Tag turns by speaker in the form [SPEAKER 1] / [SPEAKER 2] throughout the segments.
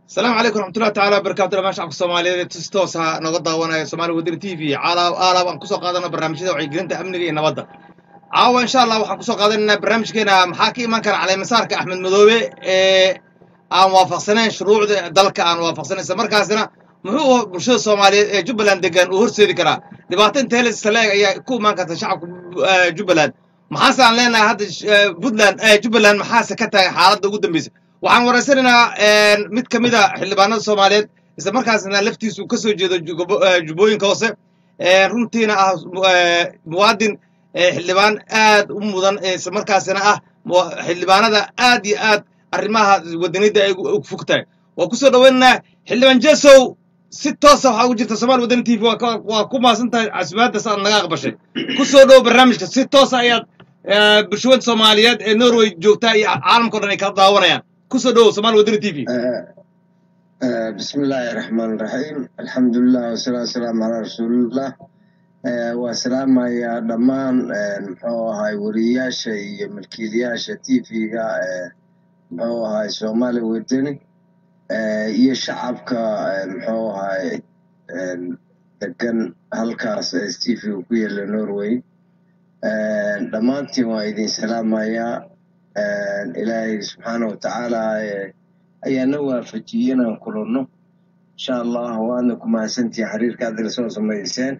[SPEAKER 1] asalaamu calaykum raxmatullahi tacala wabarakatu dhamaan shacabka soomaaliyeed si toosa nooga daawanaya somaali wadani t v caalaab aalaab aan kusoo qaadana barnaamijyada wacyigelinta amniga iyo nabadda caawa insha allah waxaan kusoo qaadanaynaa barnaamijkeena maxaa ka iman kara caleemasaarka axmed madoobe ee aan waafaqsanayn shuruucda dalka aan waafaqsanayn isla markaasina muxuu bulshada soomaaliyeed ee jubbaland degan uu horseedi karaa dhibaato inteles saleeg ayaa ku imaan karta shacabka jubbaland maxaase aan leenahay hadda puntland jubbaland maxaase ka tahay xaaladda ugu dambeysa waxaan waraysanaynaa mid ka mid a xildhibaanada soomaaliyeed isla markaasna laftiisu ka soo jeedo jubbooyinka hoose runtiina ah muwaadin xildhibaan aad u mudan isla markaasina ah xildhibaanada aad iyo aad arrimaha wadanida ay fog tahay waa kusoo dhaweynaynaa xildhibaan jesow si toosa waxaa ugu jirta somaali wadani t v waa ku maasan tahay casumaaddaas aad naga aqbashay kusoo dhowo barnaamijka si toosa ayaad bulshawada soomaaliyeed ee norway joogtaa iyo caalamka o dhan ay kala daawanayaan kusoo dhowow somaali wadani t v
[SPEAKER 2] bismi illaahi raxmaan raxiim alxamdulilah wasalaatu wasalaamu calaa rasuulillah waa salaamayaa dhammaan muxuu ahay wariyayaasha iyo milkiilayaasha t v-ga muxuu ahay soomaali wadani iyo shacabka muxuu ahay degan halkaas s t v ku yaala norway dhammaantiin waa idin salaamayaa ilaahay subxaana wa tacaala ayaana waafajiyey inaan kulanno insha allah waadna ku mahadsantihin xiriirka addila soo samayseen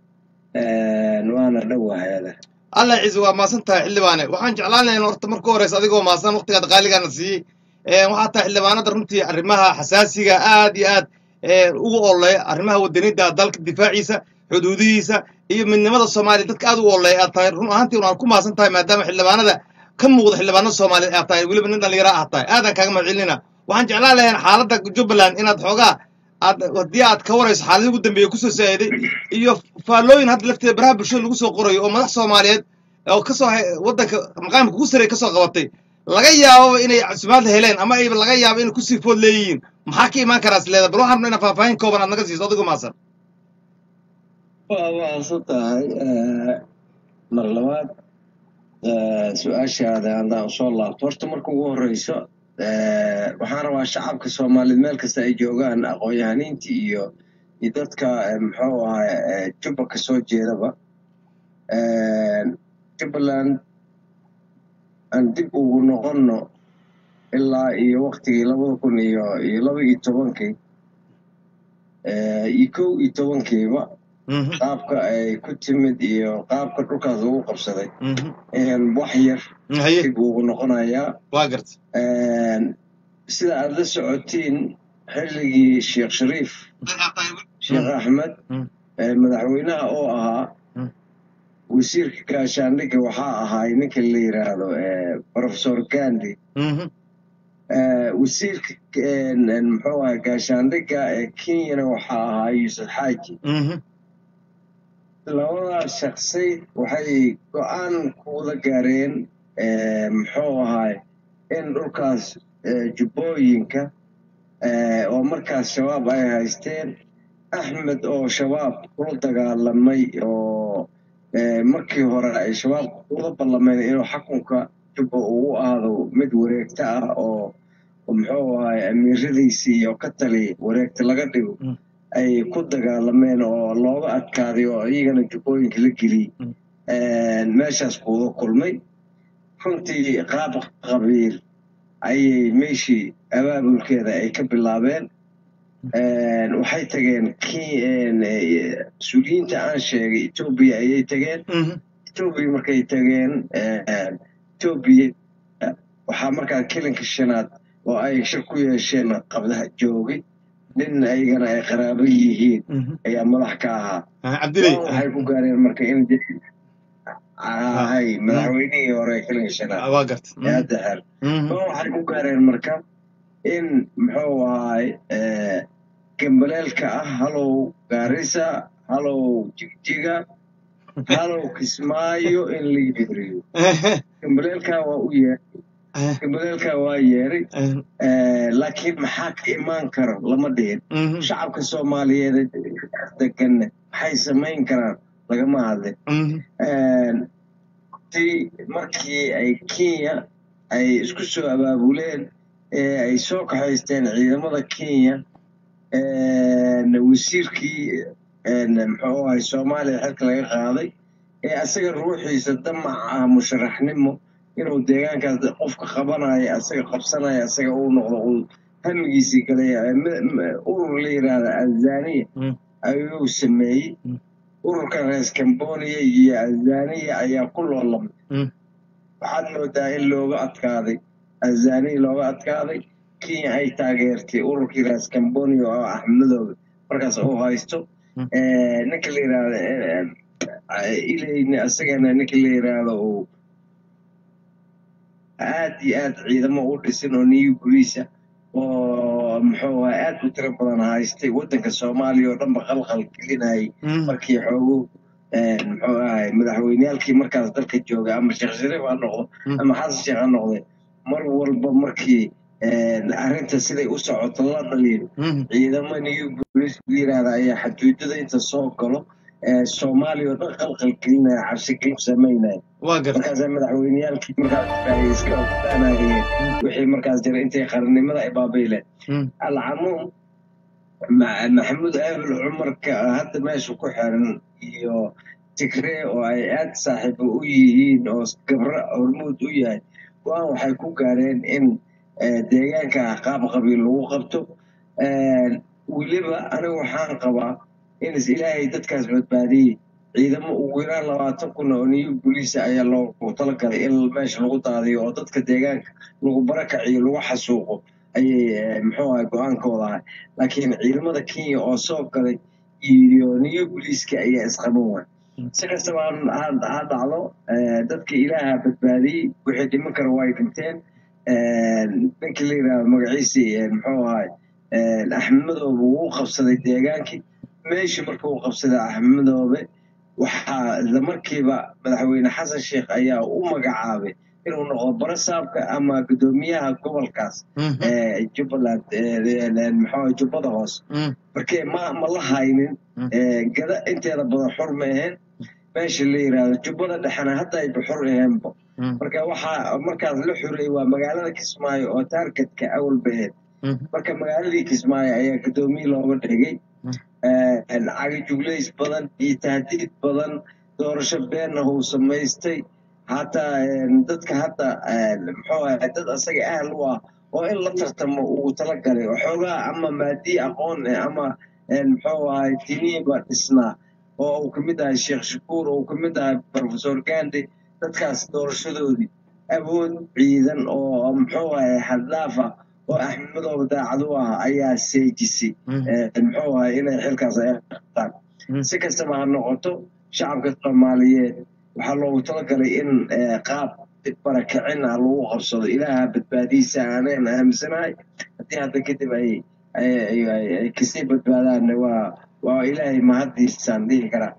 [SPEAKER 2] waana dhowahaada
[SPEAKER 1] allah ciise waa maasan tahay xildhibaane waxaan jeclaan lahayn horta marka horeysa adigoo maasan waktigaad qaaligaana siiyey waxaa tahay xildhibaanada runtii arrimaha xasaasiga aad iyo aad ugu oleeya arrimaha wadanida dalka difaaciisa xuduudihiisa iyo midnimada soomaaliya dadka aad u oleeya aad tahay run ahaantii waan ku maasan tahay maadaama xildhibaanada ka muuqda xildhibaanada soomaaliyeed aad tahay weliba nin dhallinyara aad tahay aadaan kaaga mahadcelinayna waxaan jeclaan lahayn xaaladda jubbaland inaad xoogaa aad haddii aad ka warayso xaaladii ugu dambeeya kusoo saa'iday iyo faallooyin hadda lafteeda baraha bulshada lagu soo qorayo oo madax soomaaliyeed oo kasoo waddanka maqaamka ugu sarey kasoo qabatay laga yaababa inay casumaadla heleen ama ayba laga yaabo inay kusii food leeyihiin maxaa ka imaan karaa isleeda bal waxaan rabnaa inaa faahfaahin kooban aad naga siiso adigo maasan
[SPEAKER 2] waa waasan tahay mar labaad su-aashaada haddaan usoo laabto horta marka ugu horeyso waxaan rabaa shacabka soomaaliyeed meel kasta ay joogaan aqoon-yahaniinta iyo iyo dadka muxuu ahay jubba ka soo jeedaba jubbaland aan dib ugu noqonno ilaa iyo waktigii labada kun iyo iyo laba iyo tobankii iyo kow iyo tobankiiba qaabka ay ku timid iyo qaabka dhulkaas ugu qabsaday wax yar dib ugu noqonayaa
[SPEAKER 1] waa garta
[SPEAKER 2] sida aad la socotiin xilligii sheekh shariif sheekh axmed madaxweynaha oo ahaa wasiirka gaashaandhigga waxaa ahaay ninka la yidhaahdo professor gandi wasiirka muxuu ahay gaashaandhigga ee kenyana waxaa ahaa yuusuf xaaji labadaas shaksi waxay go-aan ku wada gaareen muxuu ahay in dhulkaas jubbooyinka oo markaas shabaab ay haysteen axmed oo shabaab kula dagaalamay oo markii hore ay shabaab kula ballameen inuu xakunka jubba ugu aado mid wareegta ah oo muxuu ahay amiiradiisii iyo ka tali wareegta laga dhigo ay ku dagaalameen oo looga adkaaday oo iyagana jubbooyinka la geliyey meeshaas kuuga kulmay runtii qaab qabiil ayay meeshii abaabulkeeda ay ka bilaabeen waxay tageen mas-uuliyiinta aan sheegay etoobiya ayay tageen etoobiya markay tageen etoobiya waxaa markaa kelinka shanaad oo ay shir ku yeesheen qabdaha joogay nin ayagana ay qaraabo yihiin ayaa madax ka ahaa waxay ku gaareen marka in hay madaxweynihii hore kelinka shanaad hadda xer waxay ku gaareen marka in muxuu ahay gambaleelka ah halow gaarisa halow jigjiga halow kismaayo in la yidriyo gambaleelkaa waa u yeeray gambaleelkaa waa yeeray laakiin maxaa ka imaan karo lama dhihin shacabka soomaaliyeed deganna maxay samayn karaan lagama hadlin markii ay kenya ay isku soo abaabuleen ee ay soo kaxaysteen ciidamada kenya wasiirkii muxuu ahay soomaaliya xilka laga qaaday ee asaga ruuxiisa damac ah musharaxnimo inuu deegaankaas qofka qabanaya asaga qabsanaya asaga uu noqdo uu hamigiisii galaya urur la yidhaahda azaniya ayuu sameeyey ururka rees cambonia iyo azaniya ayaa ku loolamay waxaad moodaa in looga adkaaday azaniya looga adkaaday kenya ay taageertay ururkii rees cambonia oo axmedooda markaas uu haysto ninka la yidhaahda ilayni asagana ninka la yidhaahdo uu aad iyo aad ciidamo u dhisin oo new boliisa oo muxuu ahay aad u tiro badan haystay waddanka soomaaliya oo dhanba qalqal gelinayay markii xoogu muxuu ahay madaxweyneyaalkii markaas dalka jooga ama sheekh shariif ha noqdo ama xasan sheekh ha noqde mar walba markii arrinta siday u socoto la dhaliyo ciidamo new boliis la yidhaahda ayaa xaduudada inta soo galo soomaaliya oo dhan qalqal gelinaya cabsigelin samaynaya markaasaa madaxweyneyaalkii markaas ay iska ogaanayeen wixii markaas jira intay qarannimada ay baabayleen alcamuum maxamuud aabul cumarka hadda meesha ku xiran iyo tigree oo ay aad saaxiibo u yihiin oo gabro hormuud u yahay go-aan waxay ku gaareen in deegaanka qaab qabiil lagu qabto weliba anigu waxaan qabaa in is ilaahay dadkaas badbaadiyey ciidamo ugu yaraan labaatan kun oo new boliisa ayaa loogu talagalay in meesha lagu daadiyo oo dadka deegaanka lagu barakaciyo lagu xasuuqo ayay muxuu ahay go-aankooda ahay laakiin ciidamada kenya oo soo galay iyo new boliiska ayaa isqaban waay si kastaba ha dhacdo dadka ilaaha badbaadiyey wixii dhiman kara way dhinteen ninka la yidhahdo magaciisii muxuu ahay axmedoobe wuu qabsaday deegaankii meeshii marka uu qabsaday axmedoobe waxaa isla markiiba madaxweyne xasan sheekh ayaa u magacaabay inuu noqdo barasaabka ama guddoomiyaha gobolkaas jubbaland muxuu jubbada hoose markee ma ma la haynin gada inteeda badan xur ma ahayn meesha la yidhaahdo jubbada dhexena hadda ayba xur aheenba marka waxaa markaas la xureeyey waa magaalada kismaayo oo taargetka awalba ahayd marka magaaladii kismaayo ayaa guddoomiye looga dhigay cagajuglays badan iyo tahdiid badan doorasho beenna uu samaystay hataa dadka hadda muxuu ahay dad asaga ahal u ah oo in la tartamo uu talagalay oo xoogaa ama maadii aqoon ama muxuu ahay diniiba dhisnaa oo uu kamid ahay sheekh shakuur oo uu kamid ahay professor gandi dadkaas doorashadoodii awood ciidan oo muxuu ahay xaddaafa oo axmedooba daacad u ah ayaa seejisay muxuu ahay inay xilkaas ay qabtaan si kastaba ha noqoto shacabka soomaaliyeed waxaa loogu talagalay in qaab barakicin ah lagu qabsado ilaaha badbaadiisa aaneen aaminsanahay haddii hadda kadib ay ay kasii badbaadaanna waa waa ilaahay mahaddiisaan dhihi karaa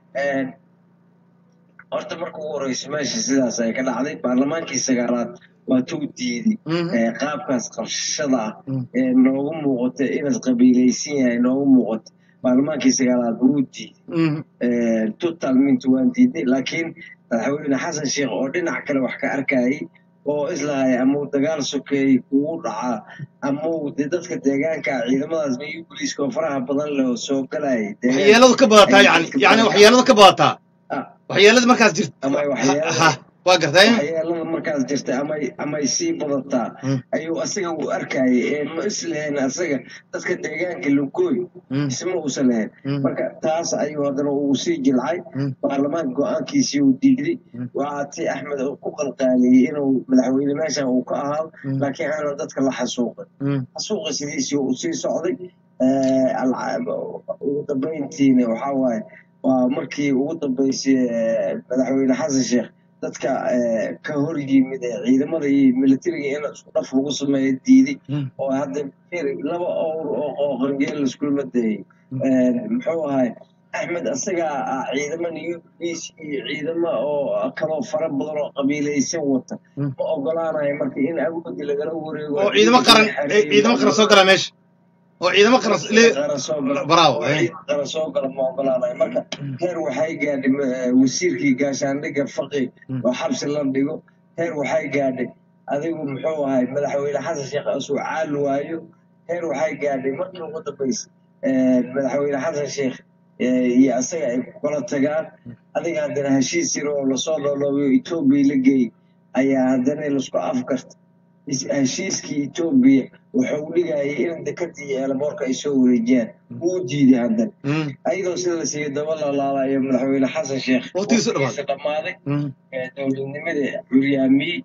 [SPEAKER 2] horta marka ugu horeysa meesha sidaas ay ka dhacday baarlamaankii sagaalaad waa tuu diiday qaabkaas qabshada ah ee noogu muuqata inaad qabiilaysan yahay noogu muuqata baarlamaankii sagaalaad wuu diiday total mint waan diiday laakiin madaxweyne xasan sheekh oo dhinac kale wax ka arkayay oo islahaya ama uu dagaal sokeeyey kugu dhacaa ama uu de dadka deegaanka ciidamadaas new boliiska oo faraha badan leh oo soo galayay
[SPEAKER 1] waxyeeladu ka badataa yani yani waxyeeladu ka badataa waxyeelada markaas jirta
[SPEAKER 2] ama waxyeelada
[SPEAKER 1] waa gartay
[SPEAKER 2] waxyeelada markaas jirta amay amay sii badataa ayuu asaga uu arkayay ee ma islahayn asaga dadka deegaanka lugooy isma uusan lahayn marka taas ayuu haddana uu sii jilcay baarlamaanka go-aankiisii uu diiday waa ti axmed uu ku qalqaaliyey inuu madaxweyne meeshan uu ka ahaado laakiin aanan dadka la xasuuqin xasuuqa sidiisii uu sii socday ugu dambayntiina waxaa waaye waa markii ugu dambeysay madaxweyne xasan sheekh dadka ka hor yimid ee ciidamada iyo militariga in isku dhaf lagu sameeyo diiday oo hadda laba owr oo qooqangeel laiskulama dayay muxuu ahay axmed asagaa ciidamo new police iyo ciidamo oo kaloo fara badan oo qabiilaysan wata ma ogolaanayo marka in awoodi lagala wareego
[SPEAKER 1] oo ciidamo qaran ciidamo qaran soo gala meesha oo ciidamo qaran bravo
[SPEAKER 2] qaran soo gala ma ogolaanayo marka heer waxay gaadhay wasiirkii gaashaandhigga faqi oo xabsi la dhigo heer waxay gaadhay adigu muxuu ahay madaxweyne xasan sheekh asuu caal waayo heer waxay gaadhay markii ugu dambaysa madaxweyne xasan sheekh iyo asaga ay ku kala tagaan adiga haddana heshiis yar oo lasoo dhooloobiyo etoobiya la geeyey ayaa haddana laisku afgarta heshiiskii etoobiya wuxuu dhigayay in dekadii iyo eelaboorka ay soo wareejiyaan wuu diiday haddana ayadoo sida la siiyey daba lalaalayo madaxweyne xasan sheekh
[SPEAKER 1] Waqtigiisa
[SPEAKER 2] waqtigiisa dhammaaday dowladnimada curyaamiyey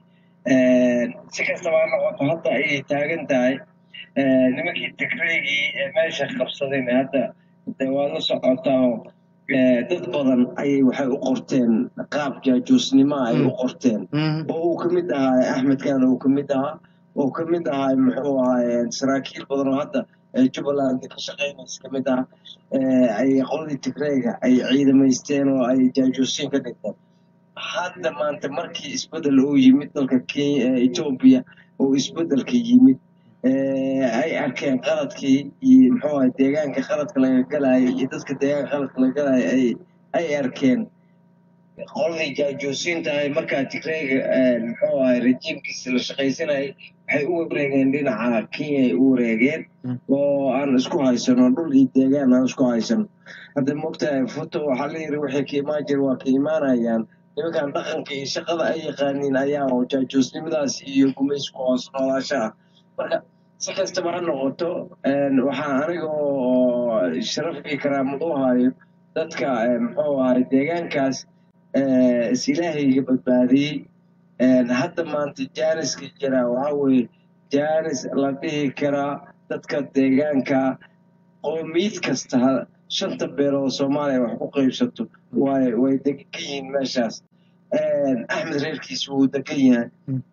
[SPEAKER 2] si kastaba ha noqoto hadda ayay taagan tahay nimankii tigreegii ee meesha qabsadayna hadda de waa la socotaa oo dad badan ayay waxay u qorteen qaab jaajuusnimo ay u qorteen oo uu ka mid ahaa axmed kaan uu ka mid ahaa oo ka mid ahaa muxuu ahaa saraakiil badan oo hadda jubbaland ka shaqeynaysa ka mid ah ay qoladii tigreega ay ciidamaysteen oo ay jaajuusiin ka dhigteen hadda maanta markii isbedel uu yimid dalka kenya etoobiya oo isbedelka yimid ay arkeen qaladkii iyo muxuu ahay deegaanka qaladka laga galayo iyo dadka deegaanka qaladka laga galayo ay ay arkeen qoladii jaajuusiinta ahay markaa tigreega muxuu ahay rejiimkiisa la shaqaysanayay waxay u wareegeen dhinaca kenya ay u wareegeen oo aan isku haysano dhul iyo deegaan aan isku haysano hadda mogtahay foto waxaa la yiri waxay ka imaan jira waa ka imaanayaan nimankan dhaqanka iyo shaqada ay yaqaaniin ayaa oo jaajuusnimadaas iyo gumaysku hoos noolaasha ah marka si kastaba ha noqoto waxaa aniga oo sharafkii karaamad u hayo dadka muxuu ahay deegaankaas is ilaahayga badbaadiyey hadda maanta jaaniska jira waxaa weeye jaanis la dhihi karaa dadka deegaanka qoomiyad kasta shanta beelood soomaaliya wax ku qaybsato way way degan yihiin meeshaas axmed reerkiisa wuu degan yahay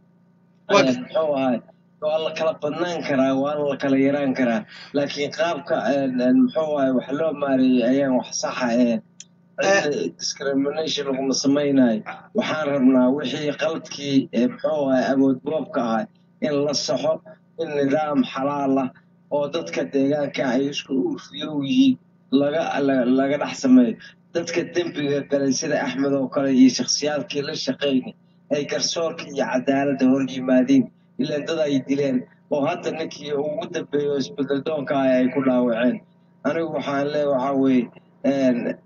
[SPEAKER 2] muxuu ahay waa la kala badnaan karaa waana la kala yaraan karaa laakiin qaabka muxuu ahay wax loo maareeyey ayaan wax saxa ahayn discrimination laguma samaynayo waxaan rabnaa wixii qaladkii muxuu ahay awood boobka ahay in la saxo in nidaam xalaal ah oo dadka deegaanka ay isku urfiyow yihiin laga laga dhex sameeyo dadka dembiga galay sida axmed oo kale iyo shakhsiyaadkii la shaqeynay ay garsoorka iyo cadaaladda hor yimaadiin ilaa dad ay dileen oo hadda ninkii ugu dambeeyo isbedel doonka ah ay ku dhaawaceen anigu waxaan leeya waxaa weeye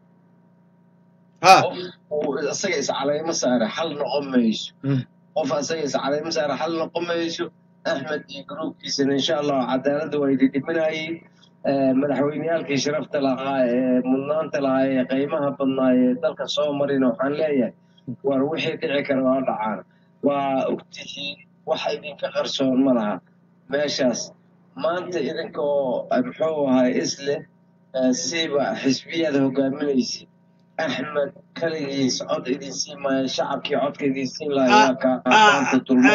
[SPEAKER 2] qof uu isaga iscalaymo saare xal noqon mayso qof isaga iscalaymo saare xal noqon mayso axmed iyo gruubkiisana insha allah cadaaladda waa ididhiminayeen madaxweyneyaalkii sharafta lahaa ee mudnaanta lahaa ee qiimaha badnaa ee dalka soo marina waxaan leeyahay war wixii dhici kara waa dhacaan waa ogtihiin wax idinka qarsoon ma laha meeshaas maanta idinkoo muxuu ahay isleh siiba xisbiyaada hogaaminaysa axmed kaligiis cod idin siin maayo shacabkii codka idin siin lahaa kaanta dulmo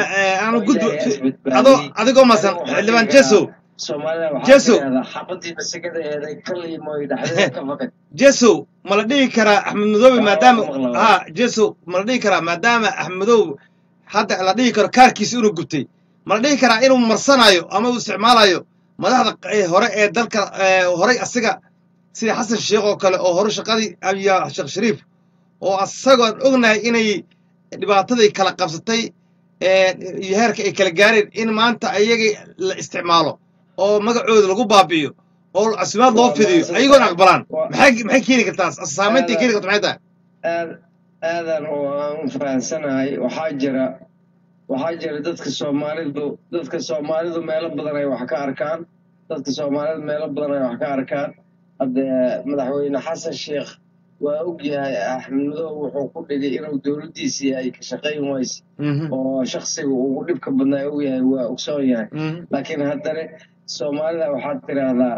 [SPEAKER 1] adigoo masan xildhibaan jeso
[SPEAKER 2] soomaalida waxaa
[SPEAKER 1] Jesu.
[SPEAKER 2] tirahdaa xabadii masagada eeday kaliimoy dhexdeeda ka fakad
[SPEAKER 1] jeso ma la dhihi karaa axmed madoobe
[SPEAKER 2] Waa
[SPEAKER 1] maadaama
[SPEAKER 2] maqlaa.
[SPEAKER 1] ha jeso ma la dhihi karaa maadaama axmed madoobe hadda la dhihi karo kaarkiisa inuu gubtay ma la dhihi karaa inuu marsanayo ama uu isticmaalayo madaxda q- hore ee dalka ee horay asiga sida xasan sheekh oo kale oo hore shaqadii abiya sheekh shariif oo asagoon ognahay inay dhibaatadii kala qabsatay ee iyo heerka ay kala gaareen in maanta ayaga la isticmaalo oo magacooda lagu baabi'iyo oo casimaad loo
[SPEAKER 2] Waa
[SPEAKER 1] fidiyo
[SPEAKER 2] mahadsan
[SPEAKER 1] ayagoon
[SPEAKER 2] tahay.
[SPEAKER 1] aqbalaan
[SPEAKER 2] Waa-
[SPEAKER 1] maxay maxay keeni kartaa saamaynta keeni karta maxay tahay
[SPEAKER 2] aad aadan oo aan u fahansanahay waxaa jira waxaa jira dadka soomaalidu dadka soomaalidu meelo badan ay wax ka arkaan dadka soomaalidu meelo badan ay wax ka arkaan hadde madaxweyne xasan sheekh waa ogyahay axmed madow wuxuu ku dhigay inuu dowladdiisii ay ka shaqayn wayse
[SPEAKER 1] Mhm.
[SPEAKER 2] oo shaksiga ugu dhibka badnaa ogyahay waa ogsoon yahay
[SPEAKER 1] Mhm.
[SPEAKER 2] laakiin haddana soomaalida waxaad tiraahdaa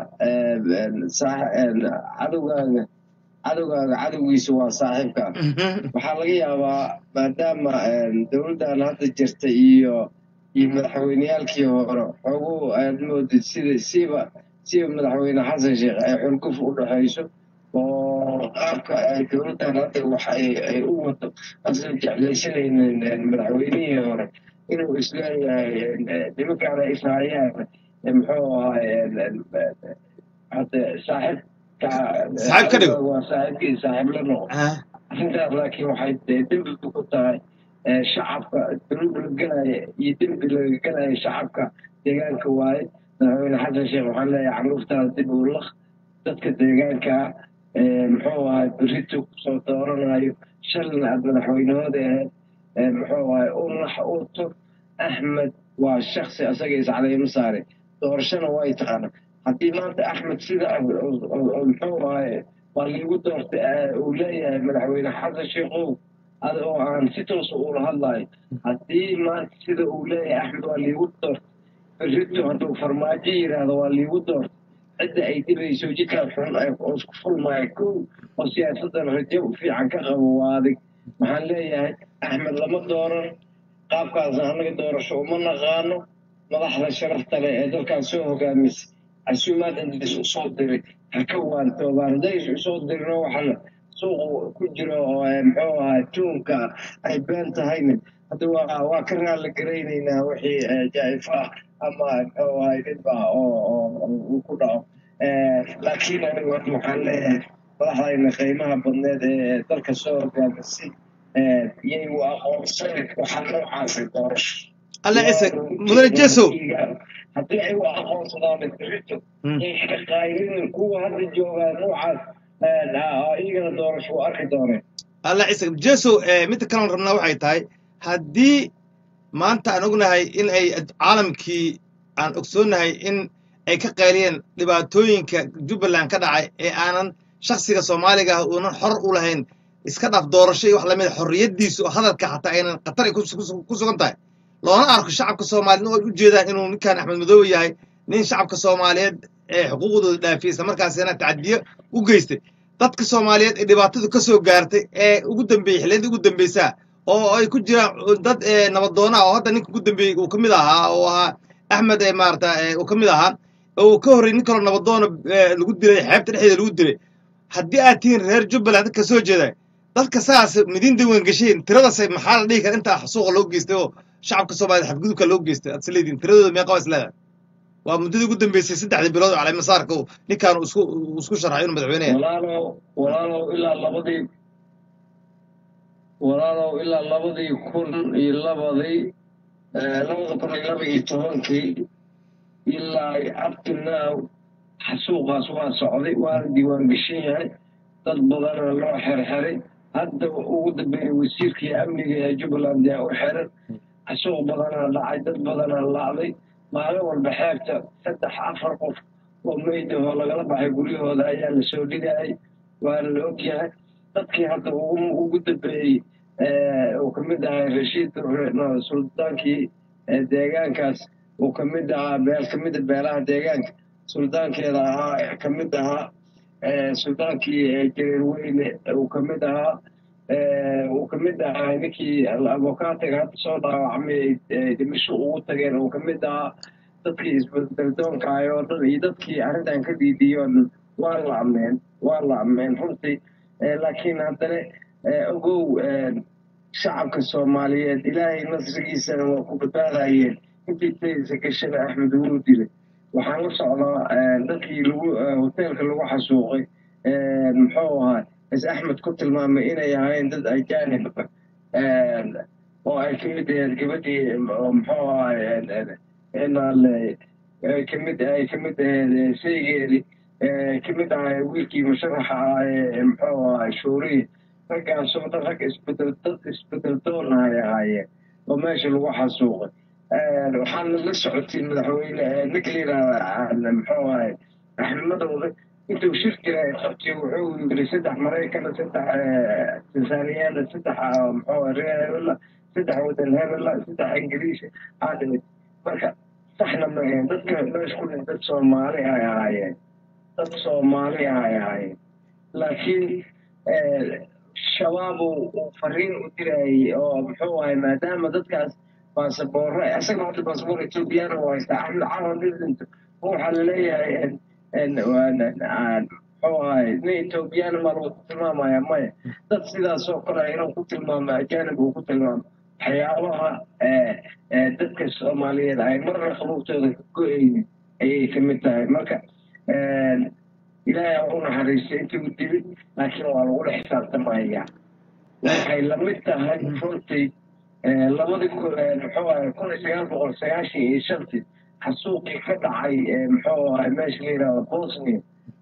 [SPEAKER 2] cadowgaaga cadowgaaga cadowgiisa waa saaxiibka
[SPEAKER 1] Mhm.
[SPEAKER 2] waxaa laga yaabaa maadaama dowladdan hadda jirta iyo iyo madaxweyneyaalkii hore xoogu aad moodid sida siiba siiba madaxweyne xasan sheekh ay xulguf u dhexayso oo qaabka ay dowladdan hadda wax ay ay u wado asan jeclaysanaynin madaxweynihii hore inuu isleeyahay nimankaan ay israayaan muxuu ahay hadda saaxiib
[SPEAKER 1] Saaxiib ka dhigo.
[SPEAKER 2] waa saaxiibkii saaxiib la noqo
[SPEAKER 1] Ah.
[SPEAKER 2] arrintaas laakiin waxay dee dembi ku tahay shacabka dunuub la gelaya iyo dembi laga gelaya shacabka deegaanka waaye madaxweyne xasan sheekh waxaan leeyahay canuurtaada dib u laq dadka deegaanka muxuu ahay berito kusoo dooranayo shalina aad madaxweynahooda ahayd muxuu ahay u nax u tog axmed waa shaksi asaga iscadayma saare doorashana way taqaana haddii maanta axmed sida muxuu ahay waa liigu doortay uu leeyahay madaxweyne xasan sheekhow ada oo aan si toosa ula hadlayo haddii maanta sida uu leeyahay axmed waa liigu doortay berito hadduu farmaajo yidhaahdo waa liigu doortay cidda ay dhibayso jidkaan xun oo isku fulmaya kow oo siyaasaddan rajo fiican ka qabo waa adig waxaan leeyahay axmed lama dooran qaabkaasna annaga doorasho uma naqaano madaxda sharafta leh ee dalkan soo hogaamisay casuumaad indis usoo diray ha ka waantoobaan hadday usoo dirino waxaan suuqu ku jiro oo muxuu ahaa tuunka ay been tahayna hadda waa waa ka raali garaynaynaa wixii jaa'if ah ama muxuu ahay dhibba oo uu ku dhaco laakiin anigu hadda waxaan leeyahay madaxdayna qiimaha badneed ee dalka soo hogaamisay yay u aqoonsan waxaa noocaasay doorasho
[SPEAKER 1] alla cise mudane jesow
[SPEAKER 2] haddii ay u aqoonsadaan berito yay ka qaylinin kuwa hadda joogaa noocaas iyagana doorasho u arki dooneen
[SPEAKER 1] alla cise jesow midda kalean rabnaa waxay tahay haddii maanta aan ognahay in ay caalamkii aan ogsoonnahay in ay ka qayliyeen dhibaatooyinka jubbaland ka dhacay ee aanan shaksiga soomaaliga ah uunan xor u lahayn iska dhaaf doorasho iyo wax lamida xorriyaddiisu oo hadalka xataa aynan khatar ay ku sugan tahay loona arko shacabka soomaaliyeed oo ay u jeedaan inuu ninkan axmed madoobe yahay nin shacabka soomaaliyeed ee xuquuqdooda dhaafiyey isla markaasina tacadiyo u geystay dadka soomaaliyeed ee dhibaatadu ka soo gaartay ee ugu dambeeyey xilliyadii ugu dambeysaa oo ay ku jiraan dad nabadoona oo hadda ninka ugu dambeeyey uu ka mid ahaa oo ahaa axmed maarata uu ka mid ahaa oo uu ka horrey nin kaloo nabadoona lagu dilay xeebta dhexdeeda lagu dilay haddii aad tihiin reer jubbaland dadka soo jeeda dadka saas midiin diiwaan gasheen tiradaas maxaa la dhihi kara intaa suuqa loo geystay oo shacabka soomaaliyed xadgudubka loo geystay aad isleediin tiradooda meeqa waa isleedahay waa muddadii ugu dambeysay saddexdii bilood oo caleymasaarka ninkaan isku isku sharxay inuu madaxweyne yahay
[SPEAKER 2] walaalow walaalow ilaa labadii walaalow ilaa labadii kun iyo labadii labada kun iyo laba iyo tobankii ilaa up to now xasuuqaas waa socday waana diiwaan gashan yahay dad badana loo xerxeray hadda ugu dambeeyey wasiirkii amniga ee jubbaland yaa u xiran xasuuq badanaa dhacay dad badanaa lacday maalin walba xeebta saddex afar qof oo meydahoo lagala baxay guryahooda ayaa la soo dhigayay waana la ogyahay dadkii hadda ugu dambeeyey uu ka mid ahaa rashiid suldaankii deegaankaas uu ka mid ahaa beel ka mida beelaha deegaanka suldaankeeda ahaa ka mid ahaa suldaankii jareer weyne uu ka mid ahaa uu ka mid ahaa ninkii avokaatiga hadda soo dhaawacmay dhimisho ugu tageen uu ka mid ahaa dadkii isbeddeldoonka ahay oo dhan iyo dadkii arrintan ka diidiyey oo dhan waa la ameen waa la ameen runtii laakiin haddana ogow shacabka soomaaliyeed ilaahay nasrigiisana waa ku badbaadayeen intii taysa gashada axmed wuu dilay waxaan la socdaa dadkii lagu hoteelka lagu xasuuqay muxuu ahaa is axmed ku tilmaamay inay ahaayeen dad ajaanib oo ay ka mid ahayd gabadhii muxuu ahaa inaale kamid ay ka mid ahayd saygeedii ka mid ahaa wiilkii musharaxa ah ee muxuu ahaa shuuriya raggaasoo dhan rag isbedel dad isbedel doona ay ahaayeen oo meesha lagu xasuuqay waxaana la socotay madaxweyne ninka la yidhaahda muxuu ahay axmadooda intuu shir jiray qabtay wuxuu yiri saddex maraykana saddex tansaaniyaana saddex muxuu reer hebela saddex wadan hebela saddex ingiriisi aa dhimid marka saxna ma ahayn dadka meesha ku dhin dad soomaali ay ahaayeen dad soomaali ay ahaayeen laakiin shabaab uu fariin u dirayay oo muxuu ahay maadaama dadkaas baasaboorro isaga hadda baasaboor ethoobiyaana u haystaa axmed calan didinto waxaa laleeyahay muxuu ahay nin ethoobiyaana maa lagu tilmaamaya maya dad sidaas oo kale inuu ku tilmaamo ajaanib uu ku tilmaamo waxyaabaha dadka soomaaliyeed ay marna qabuubtooda ka go-aynin ayay ka mid tahay marka ilaahay u naxariistay intii u dilid laakiin waa lagula xisaabtamaya waxay lamid tahay runtii labadii muxuu ahay kun iyo sagaal boqol sagaashan iyo shantii xasuuqii ka dhacay muxuu ahay meesha la yidhahdo bosnia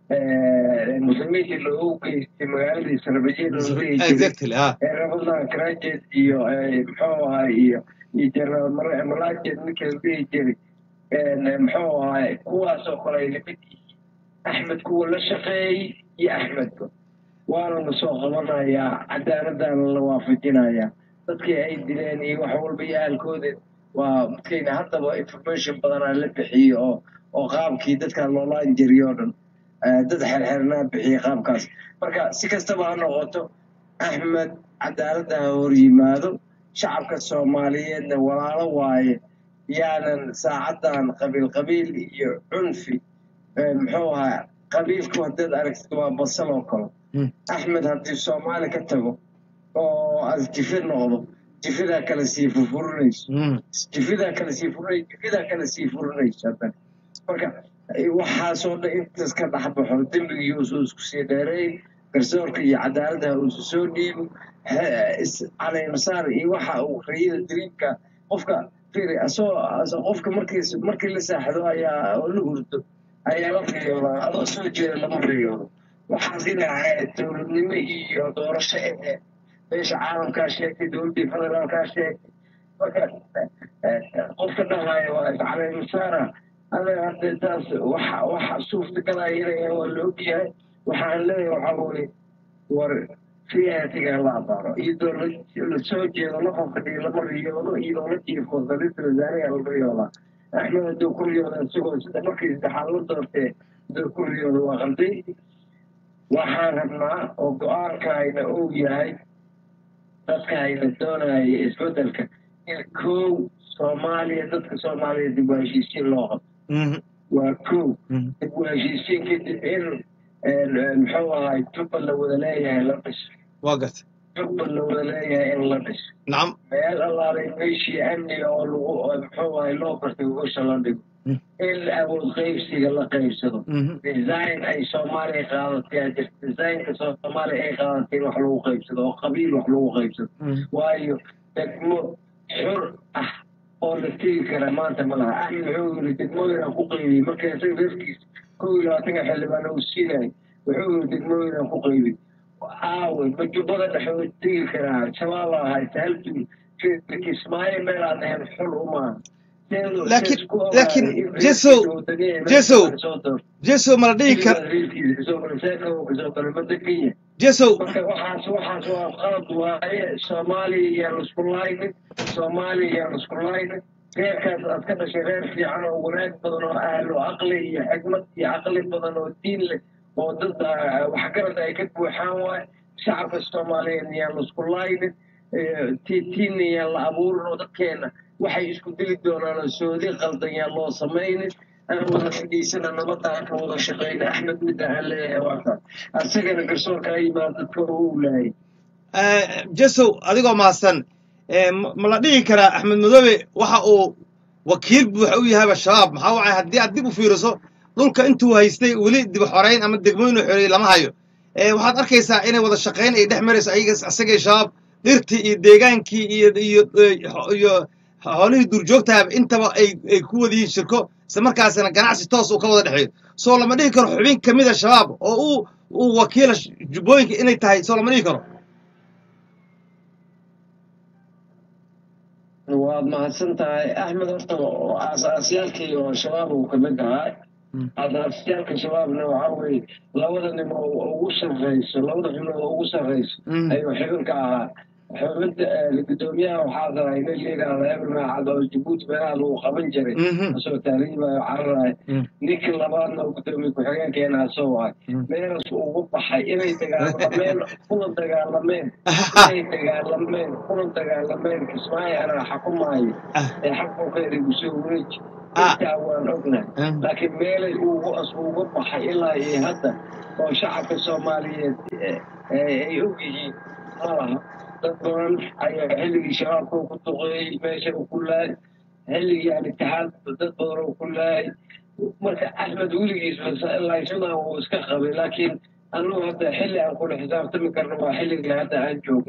[SPEAKER 2] muslimiintii loogu geystay magaaladii sarbajeed oo dhihi jiray
[SPEAKER 1] exactly ah
[SPEAKER 2] ee ramadaan karajet iyo muxuu ahay iyo iyo jenaraal malajed ninkii la dhihi jiray muxuu ahay kuwaasoo kale ay lamid yihiin axmed kuwa la shaqeeyey iyo axmedba waana la soo qabanayaa cadaaladana la waafajinayaa dadkii ay dileen iyo wax walba iyo ahalkooda waa dadkayna haddaba information badanaa la bixiyo oo oo qaabkii dadka loolaan jiriyo o dhan dad xerxernaa bixiya qaabkaas marka si kastaba ha noqoto axmed cadaaladda ha hor yimaado shacabka soomaaliyeedna walaalo waaye yaanan saacaddan qabiil qabiil iyo cunfi muxuu ahaa qabiilku haddaad aragtid waa basal oo kale axmed haddii soomaali ka tago oo aad jifi noqdo jifidaa kale sii furfurinayso jifidaa kale sii furinayso jifidaa kale sii furinayso haddana marka waxaasoo dhan intaas ka dhexbaxo dembigii uusuu isku sii dheereey garsoorka iyo cadaaladda uusu soo dhiibo caleemasaar iyo waxa uu rayada dariibka qofka firi asoo qofka markiis markii la saaxdo ayaa oo la hurdo ayaa la riyoodaa adoo soo jeeda lama riyoodo waxaas inahay dowladnimo iyo doorasho ee meesha caalamkaa sheegtay dowladdii federaalkaa sheegtay marka qofka dhahayo waa caleemasaara anaga hadda taas waxa waxa suurtagalaya inay waa la ogyahay waxaan leeyahay waxaa weye war siyaasiga la abaaro iyadoo la soo jeedo la fafadhiyo lama riyoodo iyadoo la jiifo saliidta wasaariga la riyoodaa axmed hadduu ku riyooda isagoo sida markii saddexaad la doortee hadduu ku riyooda waa qalday waxaan rabnaa oo go-aankaayna uu yahay dadkaayna doonaya isbedelka in kow soomaaliya dadka soomaaliya dib u heshiisiin loo qabto waa kow dib u heshiisiin kadib in muxuu ahay jubba la wada leeyahay la dhiso
[SPEAKER 1] waa garta
[SPEAKER 2] jubba la wada leeyahay in la dhiso
[SPEAKER 1] nacam
[SPEAKER 2] meel allaalay meeshii amniga oo lagu muxuu ahay loo bartay gosha la dhigo in awood qaybsiga la qaybsado design ay soomaaliya qaadatay aa jirta designka soomaaliya ay qaadatay in wax lagu qaybsado oo qabiil wax lagu qaybsado waayo degmo xur ah oo la tegi kara maanta ma laha axmed wuxuu yiri degmooyin aan ku qaybiyey marka isaga reerkiisa kow iyo labaatanka xildhibaan uu siinayay wuxuu yiri degmooyin aan ku qaybiyey aawe ma jubbada dhexe way tegi karaa shabaab ahay sahaltu kismaayo meel aan ahayn xul umaaha
[SPEAKER 1] laakiin laakiin jesow jesow jesow mala dhihi kar jesow
[SPEAKER 2] marka waxaas waxaas waa qalad waaye soomaaliya iyaan isku laynin soomaaliya iyaan isku laynin reerkaas aad ka dhashay reer fiican oo wanaag badan oo ahlo aqli iyo xikmad iyo caqli badan oo diin leh oo dad waxgarad ay ka buuxaan waaye shacabka soomaaliyeed iyaan isku laynin tiitiinna yaan la abuurin oo dadkeena waxay isku dili doonaan soodi qaldan yaan loo samaynin aan wada fadhiisana nabadda aan ka wada shaqeyna axmed midda aan leeyahay waata asagana garsoorka a yimaado dadka uu laayay
[SPEAKER 1] jesow adigoo mahadsan ma la dhihi karaa axmed madoobe waxa uu wakiil buuxa u yahayba shabaab maxaa wacay haddii aad dib u fiiriso dhulka intuu haystay weli dib xoreyn ama degmooyin u xoreeyey lama hayo waxaad arkaysaa inay wada shaqayn ay dhex marayso ayaga asagay shabaab dhirtii iyo deegaankii iyo iyo iyo xoolihii duurjoogtaaba intaba ay ay ku wada yihiin shirko isla markaasina ganacsi toos uu ka wada dhexeeyo soo lama dhihi karo xubin ka mid a shabaab oo uu uu wakiila jubbooyinka inay tahay soo lama dhihi karo
[SPEAKER 2] waad mahadsan tahay axmed horta aasaasyaalkii oo shabaab uu kamid ahaa aasaasyaalka shabaabna waxaa weye labada nin oo ugu sarreyso labada xubnood oo ugu sarreyso ayuu xibinka ahaa xubinta gudoomiyaha waxaa tahay nin layidhaahda ebel maacad oo jabuuti meelaha lagu qaban jiray asoo taariibayo cararaay ninka labaadna oo gudoomiye ku-xigeenkeena asoo ahay meelas ugu baxay inay dagaalameen kuna dagaalameen inay dagaalameen kuna dagaalameen kismaayo anaa xakumaayo ee xakunkeeda gusoo wareeji intaa waan ognahay laakiin meelay ugu as uga baxay ilaa iyo hadda oo shacabka soomaaliyeed ay og yihiin ma laha dad badan ayaa xilligii shabaabka ku duqeeyey meesha uu ku laayay xilligii al-itixaad dad badan oo ku laayay marka axmed weligiis laysmadan wuu iska qabay laakiin anuu hadda xilli aan kula xisaabtami karno waa xilligii hadda aan joogno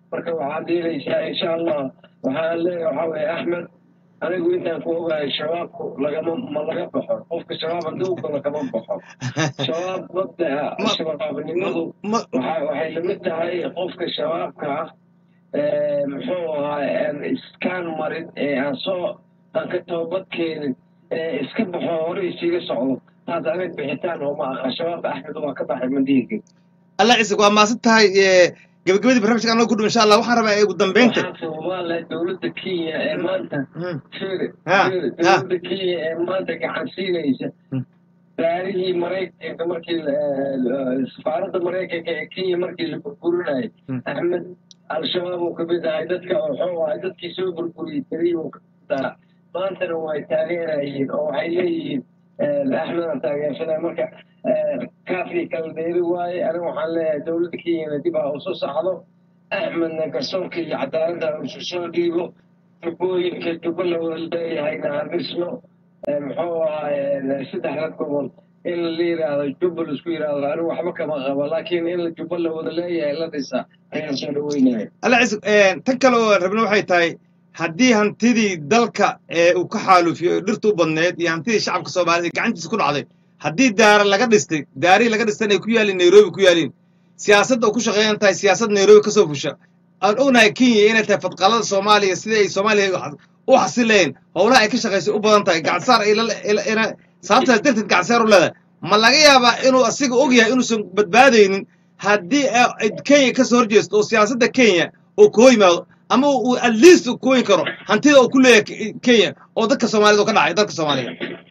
[SPEAKER 2] marka waxaad yeelaysaa insha allah waxaan leeyahay waxaa weeye axmed anigu intaan ku ogahay shabaabku lagama ma laga baxo qofka shabaab haddii u galo kama baxo shabaab mabda'a
[SPEAKER 1] Ma-
[SPEAKER 2] shabaabnimadu
[SPEAKER 1] ma
[SPEAKER 2] waxa- waxay lamid tahay qofka shabaabka ah ee, muxuu ahaa aan iskaan marin ee aan soo aan ka toobad keenin ee iska baxo hore isiga socdo taas anig bixitaan oo ma aha shabaabka axmed waa ka baxay madiinka
[SPEAKER 1] allah ciise waa maasan tahay ee, gabagabadii barnaamijka anoo ku dhow insha allah waxaan rabaa ee ugu dambeynta
[SPEAKER 2] waxaan soomaaliya dowladda kenya ee maanta
[SPEAKER 1] Mm.
[SPEAKER 2] fiiri
[SPEAKER 1] Ha,
[SPEAKER 2] fiiri
[SPEAKER 1] ha.
[SPEAKER 2] dowladda kenya ee maanta gacan siinaysa
[SPEAKER 1] Mm.
[SPEAKER 2] baarihii maraykanka markii la- safaaradda maraykanka ee kenya markii la burburinayay
[SPEAKER 1] Mm.
[SPEAKER 2] axmed al-shabaab uu kamid ahay dadka wuxuu ahay dadkii soo burburiyey keliya uu kamid ahaa maantana way taageerayeen oo waxay leeyihiin axmed aan taageersanay marka kaafii kala dheeri waaye aniga waxaan leeyahay dowladda kenyana dib ha usoo sacdo axmedna garsoorka iyo cadaaladda ha isu soo dhiibo jubbooyinka jubbo la wada leeyahayna ha dhisno muxuu ahaay saddexda gobol in la yidhaahdo jubba laisku yidhaahdo anigu waxba kama qabo laakiin in jubbo la wada leeyahay la dhisa ayaan soo dhaweynaya
[SPEAKER 1] alla ciise tan kale oo rabna waxay tahay haddii hantidii dalka ee uu ka xaalufiyo oo dhirta u badneed iyo hantidii shacabka soomaaliyed ee gacantiisa ku dhacday haddii daara laga dhistay daarihii laga dhistan ay ku yaaliin nairobi ku yaaliin siyaasadda oo ku shaqeeyan tahay siyaasad nairobi ka soo fusha aan ognahay kenya inay tahay fadqalada soomaaliya sidii ay soomaaliya u xasileen howlaha ay ka shaqaysay u badan tahay gacansaar ay la sababtaas darteed gacansaar u leedahay ma laga yaabaa inuu asiga og yahay inuusan badbaadaynin haddii kenya ka soo horjeesto oo siyaasadda kenya uu koo yimaado ama uu at least uu kooyin karo hantida uu ku leeyahay kenya oo dadka soomaaliyed oo ka dhacay dalka soomaaliya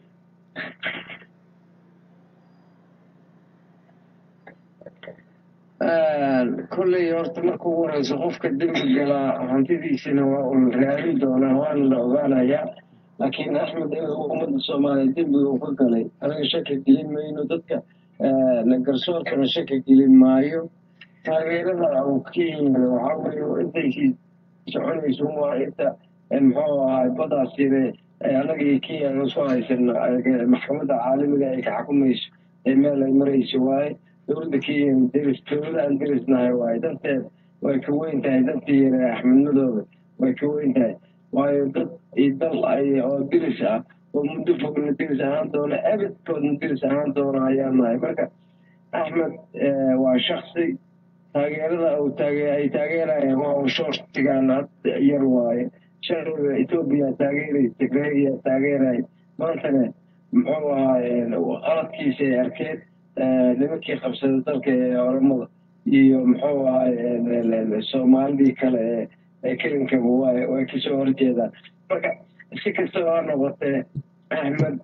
[SPEAKER 2] kolley horta marka ugu horeyso qofka dembi galaa hantidiisina waa un raadin doonaa waana la ogaanayaa laakiin axmed ummadda soomaaliya dembiga uu ka galay anaga shaki gelin mayno dadka garsoorkana shaki gelin maayo taageerada uu kenya waxaa weeye intay soconayso waa inta muxuu ahaa badaas yare anaga iyo kenya aan soo haysano maxkamadda caalamiga ay ka xukumayso ee meel ay marayso waaye dowladda kenya deris dowlada aan derisnahay waaye danteed way ka weyn tahay dantii yare axmedmadooda way ka weyn tahay waayo dad iyo dal ay oo deris ah oo muddo fogna deris ahaan doona abadkoodna deris ahaan doona ayaa nahay marka axmed waa shaksi taageerada uu taage ay taageerayaan waa uu shortigaan yar waaye sharciga etoobiya taageeray tigreeya taageeray maantana muxuu ahaaye qaladkiisa ay arkeen nimankii qabsaday dalka ee oramada iyo muxuu ahaaye soomaalidii kale ee ee kelinkaba waay way kasoo horjeedaan marka si kastaba ha noqotee axmed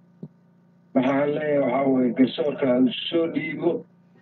[SPEAKER 2] waxaan leeyahay waxaa weye garsoorka soo dhiibo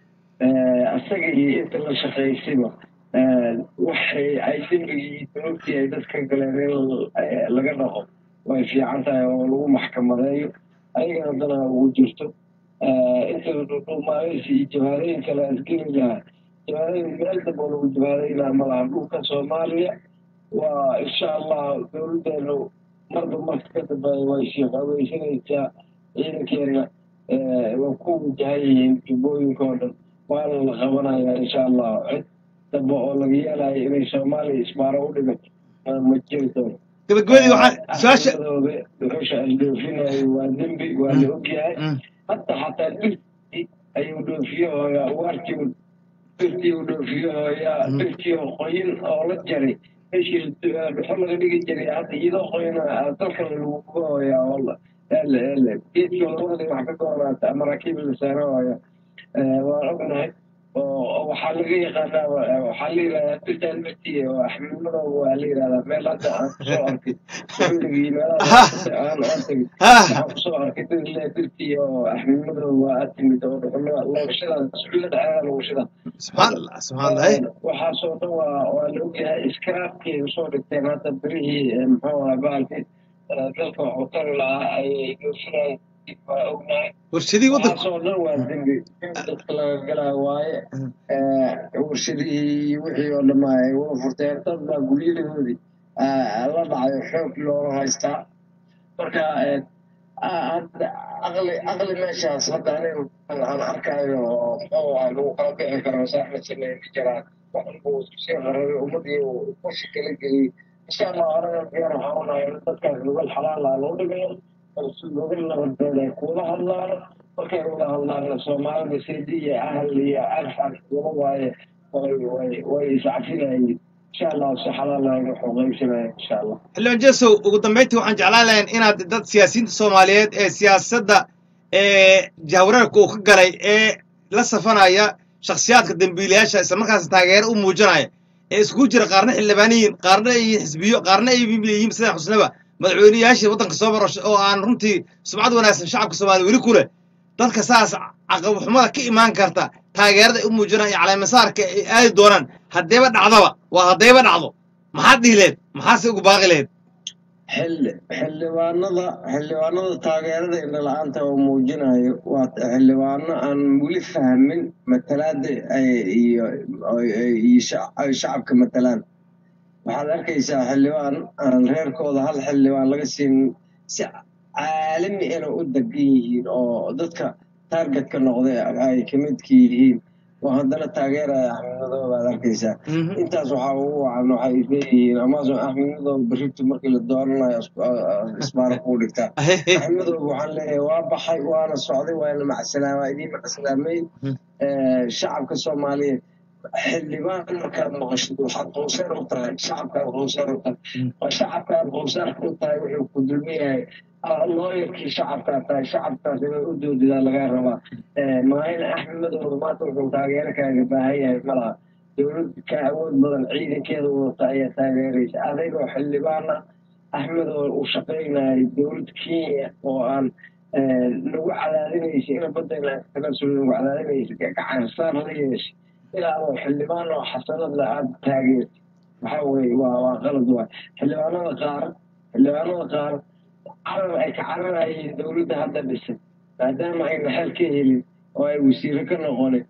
[SPEAKER 2] asaga iyo inta la shaqaysayba waxay ay dembigii dunuubtii ay dadka galeen in laga dhaqo way fiican tahay oo lagu maxkamadeeyo ayagana dana ugu jirto inta dhumaaleysi iyo jabaarooyin kale asgeli lahaa jabaarooyin meel damba oo lagu jabaarayn lahaa ma laha dhulka soomaaliya waa insha allah dowladdeenu marba marka ka dambeeya way sii qaweysanaysaa ciidankeena waa ku wajahan yihiin jubbooyinka oo dhan waana la qabanayaa insha allah cid dambe oo laga yeelayo inay soomaaliya isbaaro u dhigato ma jiri doono
[SPEAKER 1] gabagabadii waxaan su-aasha
[SPEAKER 2] dhuxusha ay dhoofinayo waa dembi waa la ogyahay hadda xataa dhirtii ayuu dhoofiyahooya ugaartii dhirtii uu dhoofiyahooya dhirtii oo qoyin oo la jaray meeshii dhuxo laga dhigi jiray hadda iyadoo qoyna dalkan lagu gubahooya oo geedkii labadii wax ka goonaata maraakiib la saarahooya waan ognahay oo waxaa laga yaqaanaa waxaa la yidhahdaa dirtaan martii oo axmedmada waa la yidhahdaa meel hadda aan kusoo arkay xilligii meelaha aan aan tegay waxaan kusoo arkay dirle dirtii oo axmedmada waa aad timid oo dhuxulo loogashada suxullada ceeda logashada
[SPEAKER 1] subxaan allah subxaan allah
[SPEAKER 2] waxaasoo dhan waa waa la ogyahay iskaraabkii usoo dhigteen hadda birihii muxuu ahaa baalkii dalka waxuu tari lahaa ayay dhoofinayen waa ognahay
[SPEAKER 1] warshadihii waddanka
[SPEAKER 2] waxaasoo dhan waa dembi dadka laga galaa waaye warshadihii wixii oo dhamma ay wada furteen dad baa guryahoodii la dhacayo xoog looga haystaa marka aqli aqli meeshaas hadda aniga aan arkayo oo muxuu ahaa lagu kala bixi karo saaxmed sameyn jiraan waxanbuu isku sii qararay ummadii uu kursi kala geliyey insha allah anaga diyaar waxaan unahay in dadkaas lugal xalaala loo dhigayo lugal nabadeed ay kuwada hadlaan markay wada hadlaanna soomaalida sidi iyo ahal iyo arfan lama waaye way way way iscafinayeen insha allah si xalaala ay wax u qaybsanayeen insha allah
[SPEAKER 1] xildhibaan jesow ugu dambayntii waxaan jeclaan lahayn inaad dad siyaasiyiinta soomaaliyeed ee siyaasadda ee jahwareerka uu ka galay ee la safanaya shakhsiyaadka dembiilayaasha isla markaas taageero u muujinaya ee iskugu jira qaarna xildhibaaniyiin qaarna ay yihiin xisbiyo qaarna ay yihiin sida xusnaba madaxweynayaashii waddanka soo marasho oo aan runtii sumcad wanaagsan shacabka soomaaliya weli ku leh dadka saas caqabxumada ka imaan karta taageerada ay u muujinaan iyo caleemasaarka ay aadi doonaan haddayba dhacdaba waa haddayba dhacdo maxaad dhihi lehed maxaase ugu baaqi lehed
[SPEAKER 2] xilli xildhibaanada xildhibaanada taageerada indhala-aanta oo muujinayo waa xildhibaano aan weli fahmin matalaada iyo iyo ay shacabka matalaan waxaad arkaysaa xildhibaan aan reerkooda hal xildhibaan laga siin si caalami ina u degan yihiin oo dadka taargetka noqday ay ka midka yihiin oo haddana taageeraya axmed madow baad arkaysaa intaas waxaa ugu wacan waxay isleeyihiin amazon axmed madow berrito markii la dooranayo isbaara kuu dhigtaa axmed madow waxaan leeyahay waa baxay waana socday waana macsalaama idiin macsalaamay shacabka soomaaliyeed xildhibaan markaad maqashid waxaad qowseer u tahay shacabkaad qowseer u tahay oo shacabkaad qowseerka u tahay wuxuu ku dulmiyahay looyarkii shacabkaa tahay shacabkaas inay u doodidaa lagaa rabaa maahin axmed madow maanta wuxuu taageero kaaga baahan yahay malaha dowlad ka awood badan ciidankeeda wadata ayaa taageeraysa adigoo xildhibaana axmed oo uu shaqaynayay dowlad kenya oo aan lagu cadaadinaysa ina badayna tanaasul lagu cadaadinaysa gacansaar la yeeshay ilaa oo xildhibaan oo xasanad la aada taageertay waxa weye waa waa qalad waay xildhibaanada qaar xildhibaanada qaar carar ay ka cararayeen dowladda hadda dhisay maadaama ayna xel ka helin oo ay wasiiro ka noqonin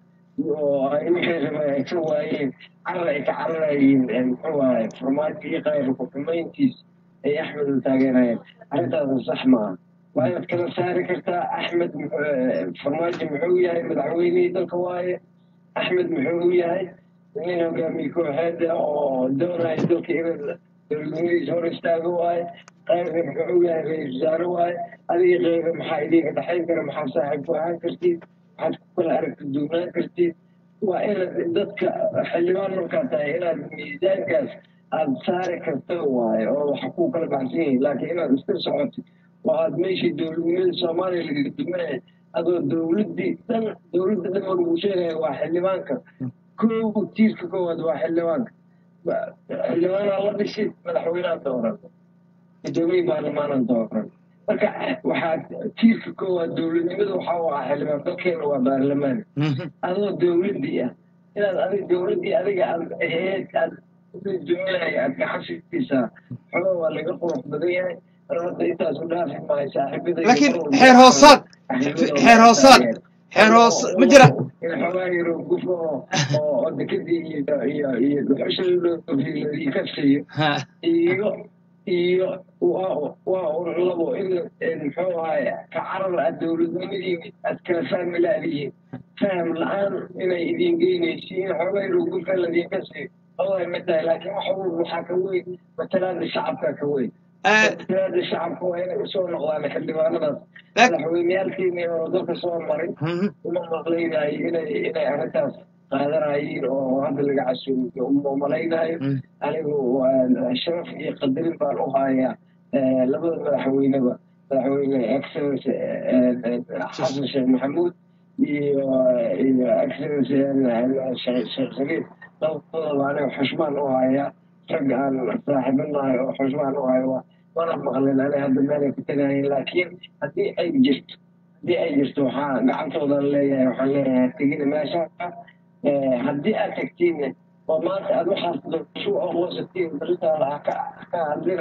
[SPEAKER 2] oo ay wixii rabay ay ka waayeen carar ay ka cararayeen muxuu waaye farmaajo iyo qayrku xumayntiis ay axmed u taageerayeen arrintaasna sax maaha waa inaad kala saari kartaa axmed farmaajo muxuu yahay madaxweynihii dalka waaye axmed muxuu yahay nin hogaamiye kooxeed oo doonaya dalka inuu dowladnimadiisa hor istaago waaye qayrka muxuu yahay ra-isul wasaare waaye adiga qayra maxaa idinka dhexayn kara maxaa saaxiib ku ahaan kartid maxaad ku kala aragti duunaan kartid waa inaad dadka xildhibaan markaa tahay inaad miisaankaas aada saari karta waaye oo waxa ku kala baxsan yihiin laakiin inaad iska socotid oo aad meeshii dowladnimada soomaaliya laga dumanaya adoo dowladdii dhan dowladda dhan oo lagu sheegaya waa xildhibaanka kow tiirka koowaad waa xildhibaanka xildhibaanaa la dhishi madaxweynaha dooran guddoomiye baarlamaanan dooran marka waxaa tiirka koowaad dowladnimada waxaa u ah xildhibaan dalkeena waa baarlamaan adoo dowladdii ah inaad adig dowladdii adiga aad aheed aad duminaya aad gacan siisaa xogaa waa laga qurux badan yahay hadda intaas u dhaafi maayo saaxiibada
[SPEAKER 1] laakiin xeer hoosaad xeer hoosaad xeer hoos ma jira
[SPEAKER 2] in xogaa yaro gufo oo oo dekadii iyo iyo iyo dhuxusha loo ka siiyo iyo iyo waa waa un labo in muxuu ahaye ka carar aad dowladnimadii aad kala fahmi laadihiin faham la-aan inay idin geynaysiin xogaa yaro gufa ladinka siiyo wallahi ma tahay laakiin waxa uu waxaa ka weyn matalaada shacabka ka weyn matalaada shacabka waa inay usoo noqdaan xildhibaanadaas madaxweyneyaalkeeni oo dalka soo maray uma maqlaynayo inay inay arrintaas qaadanayiin oo hadda laga casuumiyo uma malaynayo anigu sharaf iyo qadarin baan u hayaa labada madaxweyneba madaxweyne excellence xasan sheekh maxamuud iyo iyo excellence sheekh shariif labadaba aniga xushmaan u hayaa rag aan saaxiibanahay oo xushmaan u hayo mana maqlin ani hadda meelay ku tagayeen laakiin haddii ay jirto haddii ay jirto waxaa gacantoodan leeyahay waxaan leeyahay tegina meesha haddii aad tagtiinna oo maanta aad waxaas dashu aqoonsatiin barintaada ha ka ka hadlina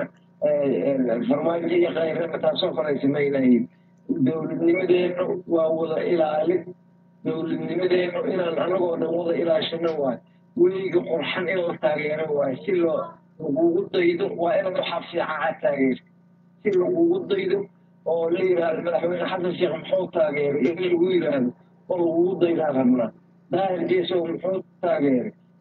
[SPEAKER 2] farmaajo iyo kayraba taasoo kale samaynayin dowladnimadeenu waa wada ilaalin dowladnimadeenu inaan anagoo dhan wada ilaashano waay weliga qurxan in la taageero waay si loo lagugu daydo waa inaad waxaa fiican aad taageerto si lagugu daydo oo la yidhaahdo madaxweyne xasan sheekh muxuu taageeray in lagu yidhaahdo oo lagugu daydaan rabnaa daahir geesow muxuu taageeray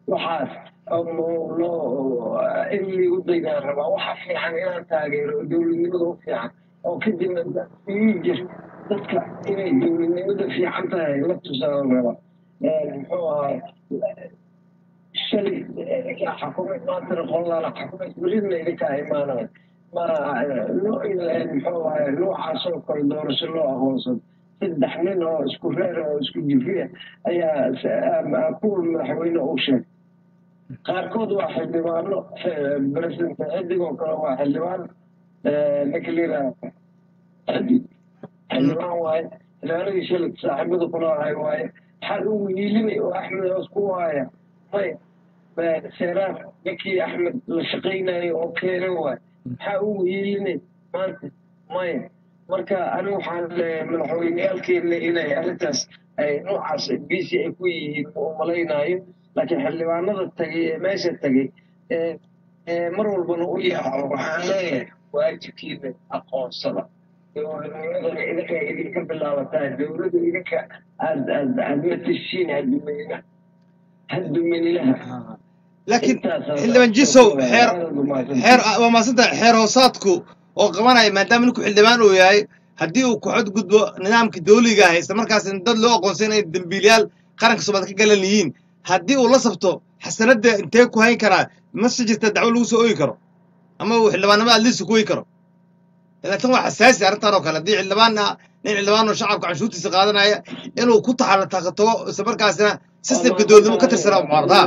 [SPEAKER 2] waxaas loo in liigu daydaan rabaa waxa fiican inaan taageero dowladnimada u fiican oo kadibna ii jir dadka inay dowladnimada fiican tahay la tusaan raba muxuu ahay shalay xakumad maantana qoladaala xakumad beridna idinkaa imaanaya ma muxuu ahay noocaas oo kale doorasho loo aqoonsado saddex nin oo isku reer oo isku jifiya ayaa kuwa madaxweyne u sheegay qaarkood waa xildhibaano president xidig oo kale waa xildhibaan ninka layidhaha xidig xildhibaan waaye xildhibaanadii shalay saaxiibada kula ahay waaye maxaa ugu yiilinay oo axmed hoos ku waaya maya seeraar ninkii axmed la shaqaynayo oo keenay waaye maxaa ugu yiilinay maanta maya marka ani waxaan madaxweyneyaalkeena inay arrintaas ay noocaas bisi ay ku yihiin ma umalaynaayo laakiin xildhibaanada tagay ee meesha tagay mar walbana u yaaco waxaan leeyahay waajibkiina aqoonsada dowladnimadana idinka idinka bilaabataa dowladda idinka aad aad aad matashiin hadumanina hadumaninaha
[SPEAKER 1] laakiin xildhibaan jisow xeer xeer waa maasantahay xeer hoosaadku oo qabanaya maadaama ninku xildhibaan uu yahay haddii uu ku xadgudbo nidaamkii dawliga ah isla markaasna dad loo aqoonsan inay dembiilyaal qaranka soomaaliya ka galan yihiin haddii uu la sabto xasanadda intee ku hayn karaa mase jirta dacwo lagu soo oogi karo ama uu xildhibaannimo adliisa ku ogi karo ilaa tan waa xasaasi arrintan oo kale haddii xildhibaan nin xildhibaan oo shacabka canshuurtiisa qaadanaya inuu ku taxatago isla markaasna sistemka dowladnimo ka tirsanaa mucaarada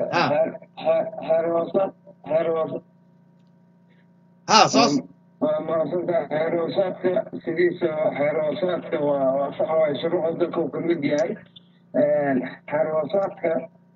[SPEAKER 1] ha soos
[SPEAKER 2] waa maasanta xeeroosaadka sidiisa xeeroosaadka waa waa sax waay shuruucda dalka uu kamid yahay xeeroosaadka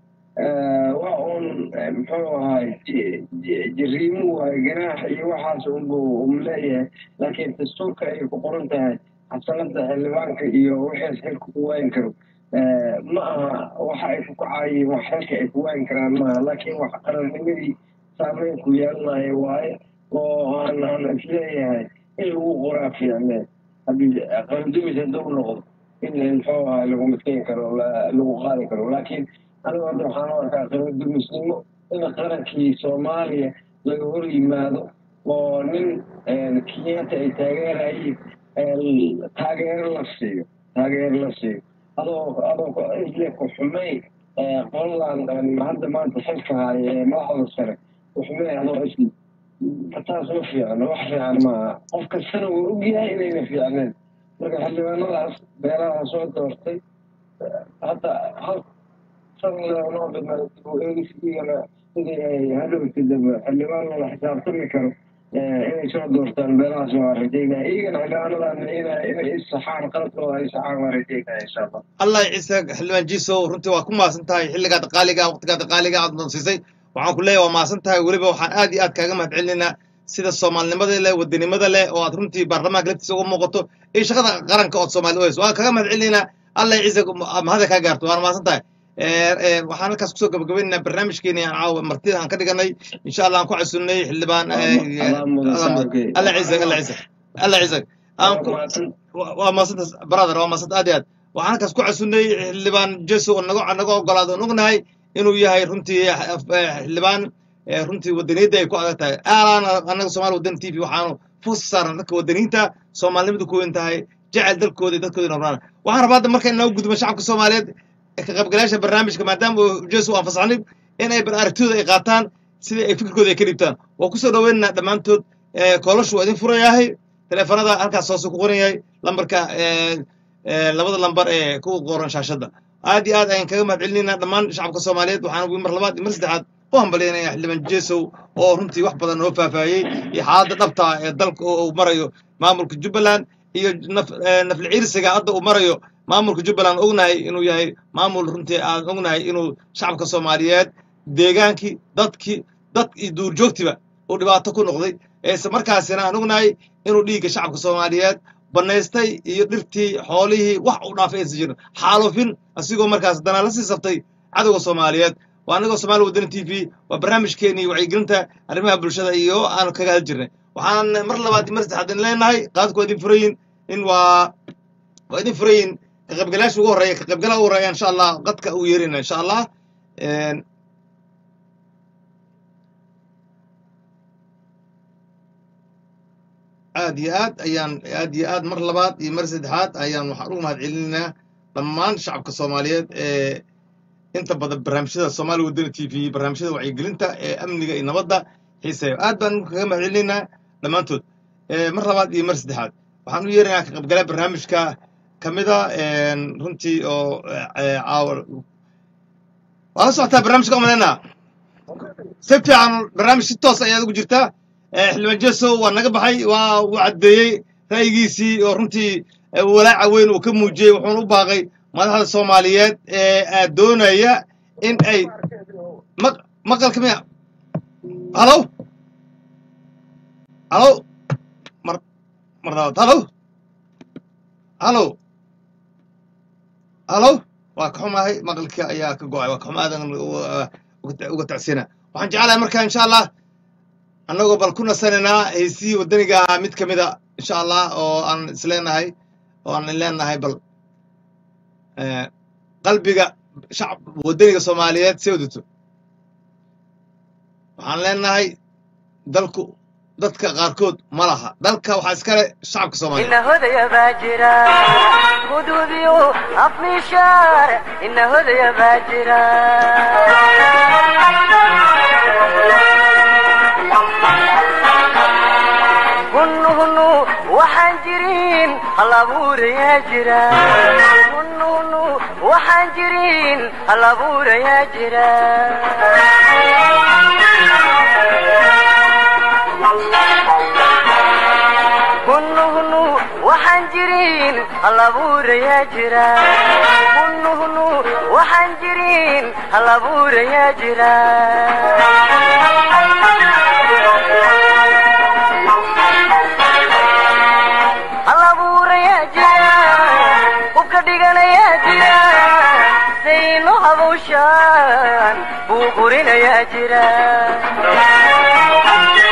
[SPEAKER 2] waa uun muxuu ahay jariimu waay ganaax iyo waxaas unbu um leeyahay laakiin dastuurka ay ku qoran tahay xasanada xildhibaanka iyo wixiis xilka ku waayin karo ma aha waxa ay ku kacayiin wax xilka ay ku waayin karaan maaha laakiin wax qarannimadii saameyn ku yeelanayo waaye oo aan aan isleeyahay in lagu qoraa fiicne haddii qarandumis hadduu noqdo in muxuu ahay lagu midkeyn karo lagu qaadi karo laakiin anigu hadda waxaan u arkaa qarandumisnimo in qarankii soomaaliya laga hor yimaado oo nin kenyatta ay taageerayiin taageero la siiyo taageero la siiyo adoo adoo isle ku xumay qoladan hadda maanta xilka haya ee madaxda sare ku xumay adoo isle taas ma fiicno wax fiican maaha qof kastana wuu ogyahay inayna fiicneen marka xildhibaanadaas beeraha soo doortay hadda hal sanoo dhiman dib u eegisiigana sidii ay hadhowti dambe xildhibaan la xisaabtami karo inay soo doortaan beerahaas waa rajaynaya iyagana xildhibaanadan inay isaxaan qaladkooda ay isaxaan waa rajaynaya insha allah
[SPEAKER 1] allah ciise xildhibaan jiisow runtii waa ku maasan tahay xilligaad qaaliga waqtigaad qaaliga aad doonsiisay waxaan ku leeyahay waa maasan tahay weliba waxaan aad iyo aad kaaga mahad celinaynaa sida soomaalinimada leh wadanimada leh oo aad runtii baarlamaanka laftiisa uga muuqato iyo shaqada qaranka ood soomaali u hayso waan kaaga mahad celinaynaa allah ciise mahada kaa gaarto waana maasan tahay waxaan halkaas kusoo gabagabaynaynaa barnaamijkeeni aan caawa martida aan ka dhiganay insha allah aan ku casunnay xildhibaan alla ciise alla ciise alla ciise aan ku waa maasanta brother waa maasanta aad iyo aad waxaan halkaas ku casunnay xildhibaan jeso oo naga naga ogolaado on ognahay inuu yahay runtii xildhibaan runtii wadaniyadda ay ku adag tahay aalaana annaga somaali wadan t v waxaanu fuusa saarna dadka wadaniyiinta soomaalinimadu ku weyn tahay jecel dalkooda iyo dadkooda noolaana waxaan rabaa hadda marka inoo gudbo shacabka soomaaliyeed ka qaybgalayaasha barnaamijka maadaama uu jesu aan fasaxnay in ay aragtidooda ay qaataan sidii ay fikirkooda ay ka dhiibtaan waa kusoo dhaweynaynaa dhammaantood koolashu waa idin furayahay teleefanada halkaas hoose ku qoran yahay lambarka labada lambar ee ku qoran shaashadda aad iyo aad ayaan kaga mahad celinaynaa dhammaan shacabka soomaaliyeed waxaan mar labaad iyo mar saddexaad u hambalyaynaya xildhibaan jesow oo runtii wax badan noo faahfaahiyey iyo xaaladda dhabta ee dalka uu marayo maamulka jubbaland iyo nafli ciirsiga hadda uu marayo maamulka jubbaland ognahay inuu yahay maamul runtii aan ognahay inuu shacabka soomaaliyeed deegaankii dadkii dad iyo duurjoogtiba uu dhibaato ku noqday eese markaasina aan ognahay inuu dhiigga shacabka soomaaliyeed banaystay iyo dhirtii xoolihii wax u dhaafay aysan jirin xaalufin asigoo markaas danaa la sii saftay cadowga soomaaliyeed waa anigoo somaali wadani t v waa barnaamijkeenii wacyigelinta arrimaha bulshada iyo aanu kaga hadli jirnay waxaan mar labaad mar saddexaad idin leenahay qaadku waa idin furayin in waa waa idin furayin ka qaybgalayaasha ugu horreeya ka qaybgalaha ugu horreeya insha allah qadka uu yeerina insha allah aad iyo aad ayaan aad iyo aad mar labaad iyo mar saddexaad ayaan waxaan ugu mahad celinaynaa dhammaan shacabka soomaaliyeed ee inta badan barnaamijyada soomaali wadani t v barnaamijyada wacyigelinta ee amniga iyo nabadda xiiseeyo aad baan kaga mahad celinaynaa dhammaantood Eh, mar labaad iyo mar saddexaad waxaan u yeeraynaa ka qaybgalaa barnaamijka ka mida runtii oo eh, caawa waa la socotaa barnaamijka umaleynaa si fiican barnaamij si toos ayaad ugu jirtaa Eh, xildhibaan jeso waa naga baxay waa uu caddeeyey ra'yigiisii oo runtii eh, walaaca weyn uu ka muujiyey wuxuuna u baaqay madaxda soomaaliyeed ee aad doonaya in ay maq- maqalka miya halow halow mar mar labaad halow halow halow waa ka xumahay maqalka ayaa ka go'ay waa ka xumaadan uga tacsina waxaan jeclahay marka insha allah annagoo bal ku nasanaynaa heesihii waddaniga ahaa mid ka mida insha allah oo aan isleenahay oo aan leenahay bal eh, qalbiga shacab waddaniga soomaaliyeed see wadato waxaan leenahay dalku dadka qaarkood ma laha dalka waxaa iskale shacabka soomaaliyeed
[SPEAKER 3] إن هدى باجرا خدوديو أفني شارع إن هدى باجرا هنو هنو وحنجرين الأبور يا جرا هنو هنو وحنجرين الأبور يا جرا هنو هنو وحنجرين الأبور يا جرا هنو هنو وحنجرين الأبور يا جرا الأبور يا جرا وكدقنا يا جرا سينو هبوشان بوقرنا يا جرا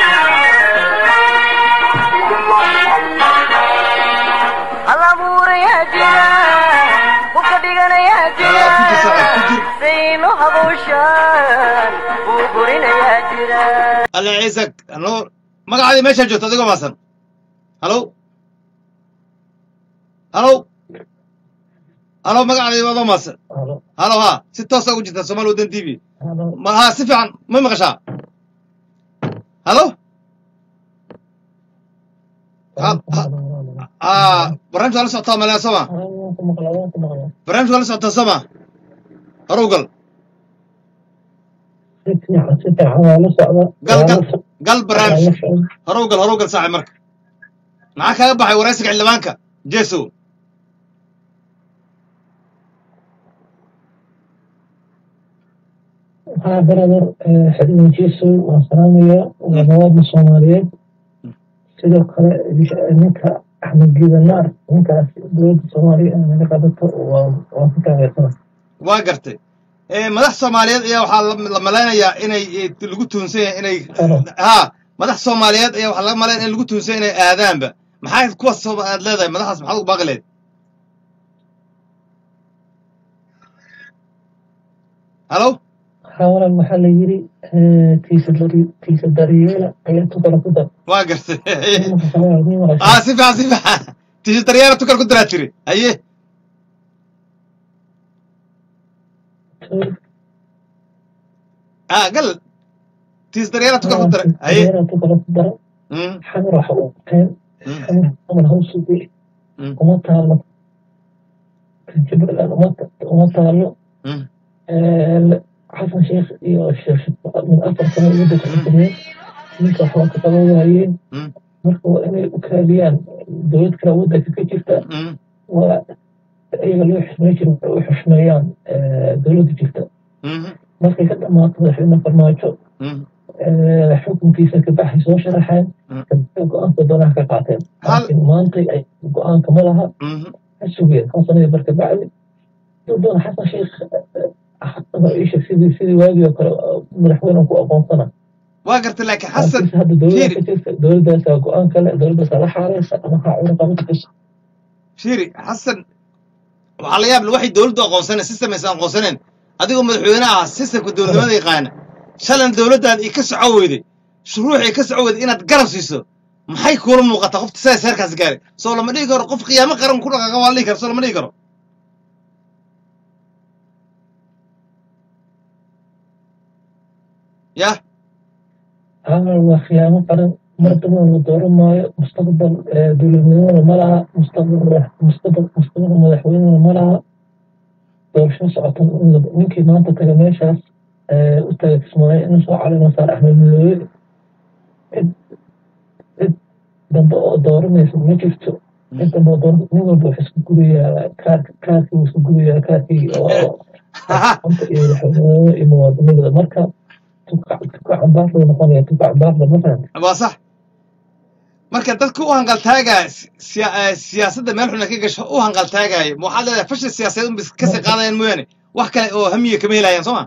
[SPEAKER 3] alabuura yaa jira hubka dhigana yaa jira
[SPEAKER 1] Ah, ku jir, ku jir.
[SPEAKER 3] sayno habowshaan buu burinayaa jira
[SPEAKER 1] alle ciise ano magacaadii meeshaa joogto adigoo maasan halow halow halow magacaadii adoo maasan halow ha si toosa ugu jirtaa somaali waddan t v ma ha si fiican ma maqashaa halow Ha- ha- ah barnaamij waa la socotaa malea soma barnaamij waa la socotaa soma horow gal gal gal gal barnaamij horow gal horow gal saaxib marka maxaa kaga baxay waraysiga xildhibaanka jeso
[SPEAKER 4] waxaa barabar xildhibaan jeeso waan salaamayaa waa nawaadna soomaaliyeed sidoo kale ninka axmed giidanaar ninkaas dowladda soomaaliya in naga qabato waa waan ku taageersana
[SPEAKER 1] waa gartay Eh, madax soomaaliyeed ayaa waxaa la- la malaynayaa inay eh, lagu tuunsan yahay inay ha madax soomaaliyeed ayaa waxaa laga malaynaya in lagu tuunsan yahay inay aadaanba maxaa kuwaas soo- aad leedahay madaxaas maxaad ugu baaqi leed halow
[SPEAKER 4] haawalan waxaa la yiri tiisa dari tiisa daryeela ayaa tukala ku dar
[SPEAKER 1] waa gartay ah si fiican si fiican tishi daryeela tukal ku daraa tiri haye ah gal tishi daryeela tukal ku dara haye
[SPEAKER 4] tukala ku dara
[SPEAKER 1] Mm,
[SPEAKER 4] xamar waxa uu qeen
[SPEAKER 1] mm,
[SPEAKER 4] xamar xamar hawsuge
[SPEAKER 1] mm,
[SPEAKER 4] uma taalo jubbaland uma ta- uma taalo
[SPEAKER 1] mm,
[SPEAKER 4] xasan sheekh iyo sheekh min afar sano wadda ka xukumeen ninka waxba ka qaban waayeen
[SPEAKER 1] mm,
[SPEAKER 4] marka waa inay u kaaliyaan dowlad kale waddanka ka jirta
[SPEAKER 1] mm,
[SPEAKER 4] waa iyaga loo xusmey jiro waxay u xushmeeyaan dowladda jirta
[SPEAKER 1] mm,
[SPEAKER 4] markay ka dhamaato madaxweyne farmaajo
[SPEAKER 1] mm.
[SPEAKER 4] xukunkiisa kabaxay soo sharaxeen
[SPEAKER 1] Mm.
[SPEAKER 4] kadib go-aanka doonaha ka qaateen
[SPEAKER 1] Hal-
[SPEAKER 4] laakiin maantay ay go-aanka ma laha
[SPEAKER 1] Mhm.
[SPEAKER 4] ha sugeen hal sanadii barka bacdi duu doona xasan sheekh hadaba isha sidii sidii waagii oo kale madaxweyne ku aqoonsana
[SPEAKER 1] waa gartay laakiin xasan
[SPEAKER 4] laakiinse hadda dowladda
[SPEAKER 1] fiiri.
[SPEAKER 4] ka jirta dowladdaasaa go-aan kale dowladdaasaa la xaareysa ama ha cunaqabada ka
[SPEAKER 1] fiiri xasan waxaa la yaab leh waxay dowladdu aqoonsaneen system aysan aqoonsaneen adigoo madaxweyne ah systemka dowladnimada yaqaana shalan dowladdaada i ka soco weyday shuruucii ka soco weyday inaad garab siiso maxay kuula muuqataa qofta sidaas heerkaas gaaray soo lama dhihi karo qof qiyaamo qaran ku dhaqaaqa waa la dhihi karo soo lama dhihi karo yah
[SPEAKER 4] haa waa khiyaamo qaran mar dambana la dooran maayo mustaqbal eh, dowladnimona ma laha mustaqbal madax- mustaqbal mustaqbal madaxweynena ma laha doorasho socotan in la- ninkii maanta taga meeshaas eh, u taga kismaayo inuu soo calima saar axmed midoobe cid cid dambe oo dooranaysa ma jirto cid dambe oo dooran nin walba wuxuu isku gudayaa kaarka kaarkii wuu isku gudayaa kaarkii oo anta iyo madaxweynenimo iyo muwaadinimada marka tuka tuka cambaar loo noqonaya tuka cambaar lama fahamta
[SPEAKER 1] waa sax marka dadka u hanqaltaagaya siya- eh, siyaasadda meel xuna ka gasho u hanqaltaagaya ma waxaad leedahay fashil siyaasadeed un bis kasii qaadayaan mooyaane wax kale oo hamiya kama helayaan soo ma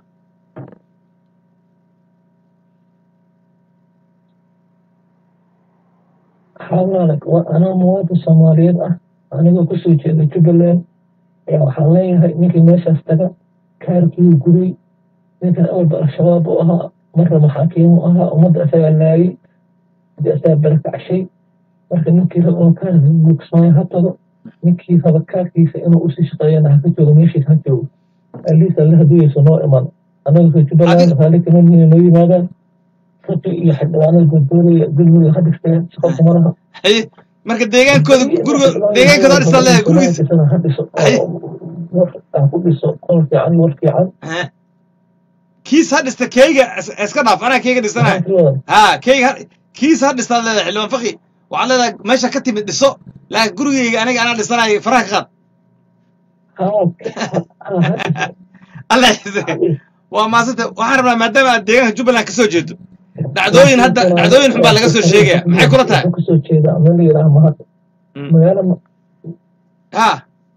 [SPEAKER 4] hawlaale waa anaa muwaadin soomaaliyeed ah anigoo kusoo jeeda jubbaland ayaa waxaan leeyahay ninkii meeshaas taga kaarkii guday ninkan awalba al-shabaab u ahaa marna maxaakiim u ahaa ummadda isagaa laayay de isagaa barakacshay marka ninkii raba inuu kaarka buugsmaayo ha tago ninkii raba kaarkiisa inuu usii shaqeeyana ha ka joogo meeshiis ha joogo aliis alle haduyeyso noo iman anaga soo jubbaland raalli kama nihin noo yimaadaan raqi iyo xildhibaanada boodboodaya gurigooda ha dhigteen shaqo kumalaha
[SPEAKER 1] haye marka deegaankooda guriga deegaankooda ha dhistaa leedahay gurigiisa
[SPEAKER 4] ha dhiso
[SPEAKER 1] Haye.
[SPEAKER 4] war ha ku dhiso qol fiican iyo war fiican
[SPEAKER 1] Eh. kiis ha dhista keyga is- iska dhaaf anaa keyga dhisanaya ha keyga ha- kiis ha dhistaad leedahay xildhibaan faqi waxaad leedahay meesha ka timid dhiso laakiin gurigeyga aniga anaa dhisanayo faraha ka qaad alla xise waa maasanta waxaan rabnaa maadaama aad deegaanka jubbaland kasoo jeedo dhacdooyin hadda dhacdooyin xun baa laga soo sheegaya maxay kula tahay
[SPEAKER 4] kasoo jeeda meel la yidhaha mahad
[SPEAKER 1] Mm.
[SPEAKER 4] magaalo ma-
[SPEAKER 1] ha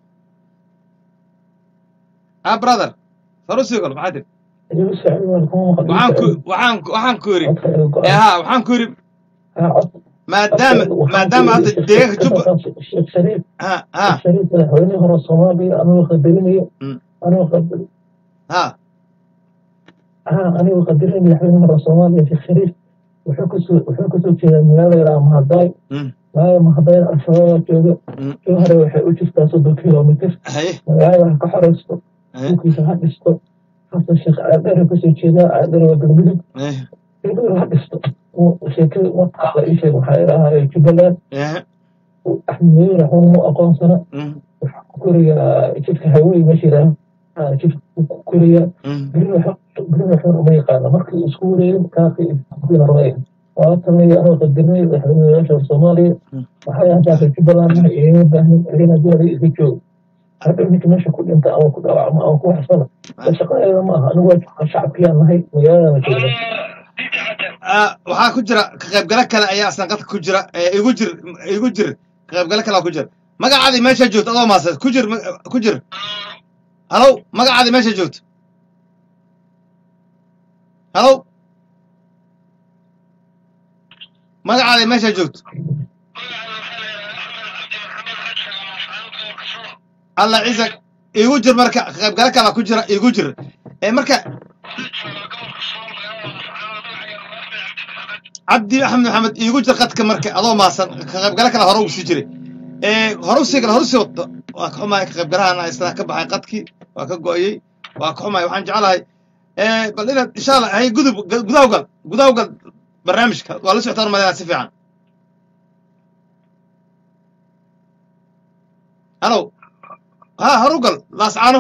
[SPEAKER 1] ha brother sarusii gol maxaa tiri
[SPEAKER 4] igu socod waan kuma maqal
[SPEAKER 1] waxaan ku waxaan ku- waxaan ku yidhi
[SPEAKER 4] codka igu
[SPEAKER 1] ee
[SPEAKER 4] go-an.
[SPEAKER 1] ha waxaan ku yidhi
[SPEAKER 4] Ha, cod-
[SPEAKER 1] maadaama
[SPEAKER 4] codka-
[SPEAKER 1] maadaama hadda
[SPEAKER 4] waxaan ku
[SPEAKER 1] deegaanka
[SPEAKER 4] yidhi
[SPEAKER 1] jubba
[SPEAKER 4] Sheekh Shariif
[SPEAKER 1] ha ha
[SPEAKER 4] Sheekh Shariif madaxweynihii hore Soomaaliya anigoo qadarinayo
[SPEAKER 1] Mm.
[SPEAKER 4] anigoo qadar
[SPEAKER 1] ha
[SPEAKER 4] ha anigoo qadarin madaxweynihii hore Soomaaliya Sheekh Shariif wuxuu kasoo wuxuu kasoo jeedaa magaalo la yidhaha Mahadai
[SPEAKER 1] Mm.
[SPEAKER 4] magaalada Mahadai al-shabaab jooga
[SPEAKER 1] Mm.
[SPEAKER 4] jowhare waxay u jirtaa soddon kilomitir
[SPEAKER 1] haye
[SPEAKER 4] magaalada ha ka xoreysto
[SPEAKER 1] haye
[SPEAKER 4] dhulkiisa ha dhisto xasan sheekh caadheer kasoo jeedaa caadheer waa galmudug
[SPEAKER 1] haye
[SPEAKER 4] galmudug ha dhisto sheekada wataala ii sheeg waxaa idhahaa jubbaland
[SPEAKER 1] haye
[SPEAKER 4] axmed madow raxuun mu aqoonsana
[SPEAKER 1] Mm.
[SPEAKER 4] waxaa ku korayaa jidka hawey meesha yidhaha jidka ku korayaa
[SPEAKER 1] Mm.
[SPEAKER 4] berina xun uma yaqaana markii isku wareegin kaakii iskuinarmay waa talaya anoo qadirnay madaxweynayaasha soomaaliya
[SPEAKER 1] Mm.
[SPEAKER 4] waxay haddaa jubbaland igama baahnin adina doonaya iska joog hadhow ninka meesha ku dhinta ama ku dhaawacma ama ku waxsana shaqadeeda ma aha anigu waa shacabkiyaan nahay magaaladana joogna
[SPEAKER 1] Ah, waxaa ku jira ka qaybgalo kale ayaa asna qadka ku jira ee igu jir igu jir ka qaybgalo kale ku jira magacaadii meesha joogto adoo maasad ku jir ma- ku jir halow magacaadii meesha joogto halow magacaadii meesha joogto alla ciisak igu jir marka ka qaybgalo kale ku jira igu jir ee marka cabdi axmed maxamed iigu jir qadka marka adoo maasan ka qaybgalo kale hore uu sii jiray ee hore usii gala hore usii wado waa ka xumahay ka qaybgalahana isna ka baxay qadkii waa ka go'ayey waa ka xumahay waxaan jeclahay ee bal inaad insha allah hay gudub gudaha gal gudaha gal barnaamijka waa la socotaan umadina si fiican halow ha hore u gal laascaano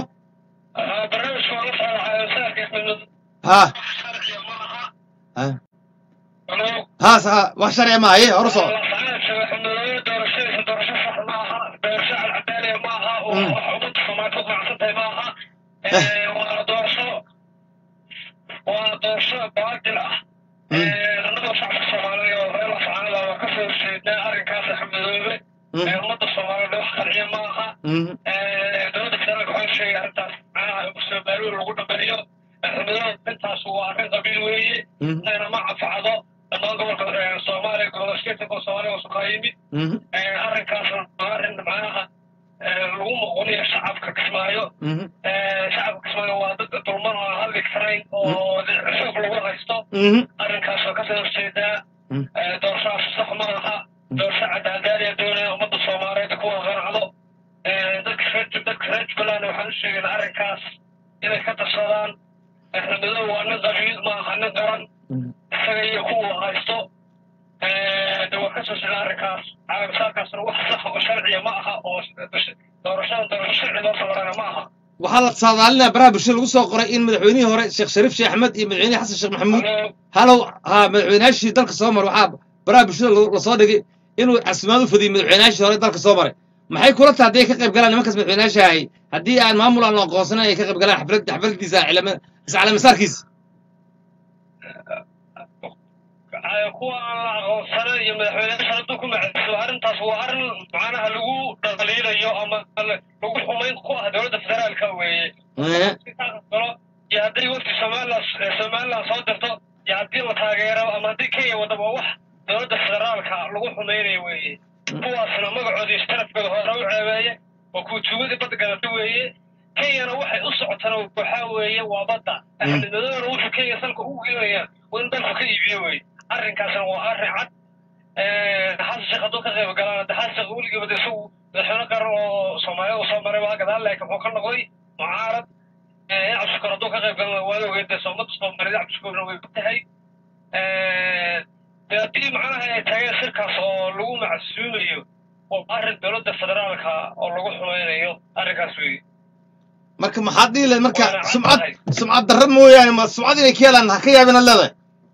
[SPEAKER 1] ha ha ha sa- wax sharci maaha ye hore u soco
[SPEAKER 5] waa doorasho baadil ah annagoo shacabka soomaaliya oo reer lascaanada waa kasoo horjeednaa arrinkaas axmedoobe
[SPEAKER 1] Mm,
[SPEAKER 5] ummadda soomaalida wax qanciya ma aha
[SPEAKER 1] mm,
[SPEAKER 5] dowladda federaalka waxaa sheegay arrintaas macnaha kusoo baaruur lagu dhameeyo axmedoobe intaas waa arrin qabiil weeye
[SPEAKER 1] mm,
[SPEAKER 5] ayna ma cafacdo dhammaan gobolka eh, soomaaliya gobolka skeetanka soomaaliya oo sukaa yimid
[SPEAKER 1] mm,
[SPEAKER 5] arrinkaas waa arrin macnaha eh, lagu muquniyo shacabka kismaayo
[SPEAKER 1] mm,
[SPEAKER 5] Eh, shacabka kismaayo waa dad dulman oo aan hadli karayn oo xoog lagu haysto
[SPEAKER 1] mm,
[SPEAKER 5] arrinkaas oo kasoo horjeedaa
[SPEAKER 1] Mm.
[SPEAKER 5] Eh, doorashadaas sax ma aha doorasho cadaaldaariya doonaya ummadda soomaaliyeed kuwa qanacdo dadka reer dadka reer jubbaland waxaan u sheegaynaa arrinkaas inay ka tashadaan xildhibaanadu waa nin qabiil ma aha nin qaran isaga iyo kuwa haysto de waa ka soo socda arrinkaas caalamsaarkaasna wax sax oo sharciya ma aha oo doorashada doorasho sharci loo samarana ma aha
[SPEAKER 1] waxaa la saadaalinaya baraha bulshada lagu soo qoray in madaxweynihii hore sheekh shariif sheekh axmed iyo madaxweynihii xasan sheekh maxamuud halow ha madaxweynaashii dalka soo maray waxaa baraha bulshada lagu- lasoo dhigay inuu casimaad u fadiyey madaxweynaashii hore dalka soo maray maxay kula tahay hadday ka qayb galaan nimankaas madaxweynaasha ahay haddii aan maamul aan la aqoonsanan ay ka qayb galaan xaflad xafladiisa cilama- iscalamisaarkiisa
[SPEAKER 5] kuwa aan la aqoonsanan iyo madaxweyneyaasha hadduu ku macayso arrintaas waa arrin macnaha lagu dhaliilayo ama lagu xumayn ku ah dowladda federaalka weeye
[SPEAKER 1] Eh,
[SPEAKER 5] galo iyo haddii wafdi somaliland somaliland soo dirto iyo haddii la taageero ama haddii kenya wadaba wax dowladda federaalka lagu xumaynayo weeye kuwaasna magacoodii sharafkooda hore u ceebeeye waa kuutuugadii badda galata weeye kenyana waxay u socotana waxaa weeye waa badda axmed madoona wuxuu kenya salka ugu geynaya waa in dalku ka iibiyo weeye arrinkaasna waa arrin cad xasan sheekh hadduu ka qayb galaan hadde xasan sheekh weligiiba de isagu madaxweyne qaran oo soomaalida u soo maray baa gadaal laakiin wuxuu ka noqday mucaarad cabdishukur hadduu ka qayb galan waa la ogeyd dee soomada soomaalida cabdishukurna way ku tahay dee haddii macnaha ay taageen shirkaas oo lagu macsuumayo waa arrin dowladda federaalka oo lagu xumaynayo arrinkaas weeye
[SPEAKER 1] marka maxaad dhihi lahayd marka
[SPEAKER 5] Waana
[SPEAKER 1] sumcad
[SPEAKER 5] caddahay.
[SPEAKER 1] sumcad darro mooyaane ma sumcad inay ka helaan ha ka yaabina leedahay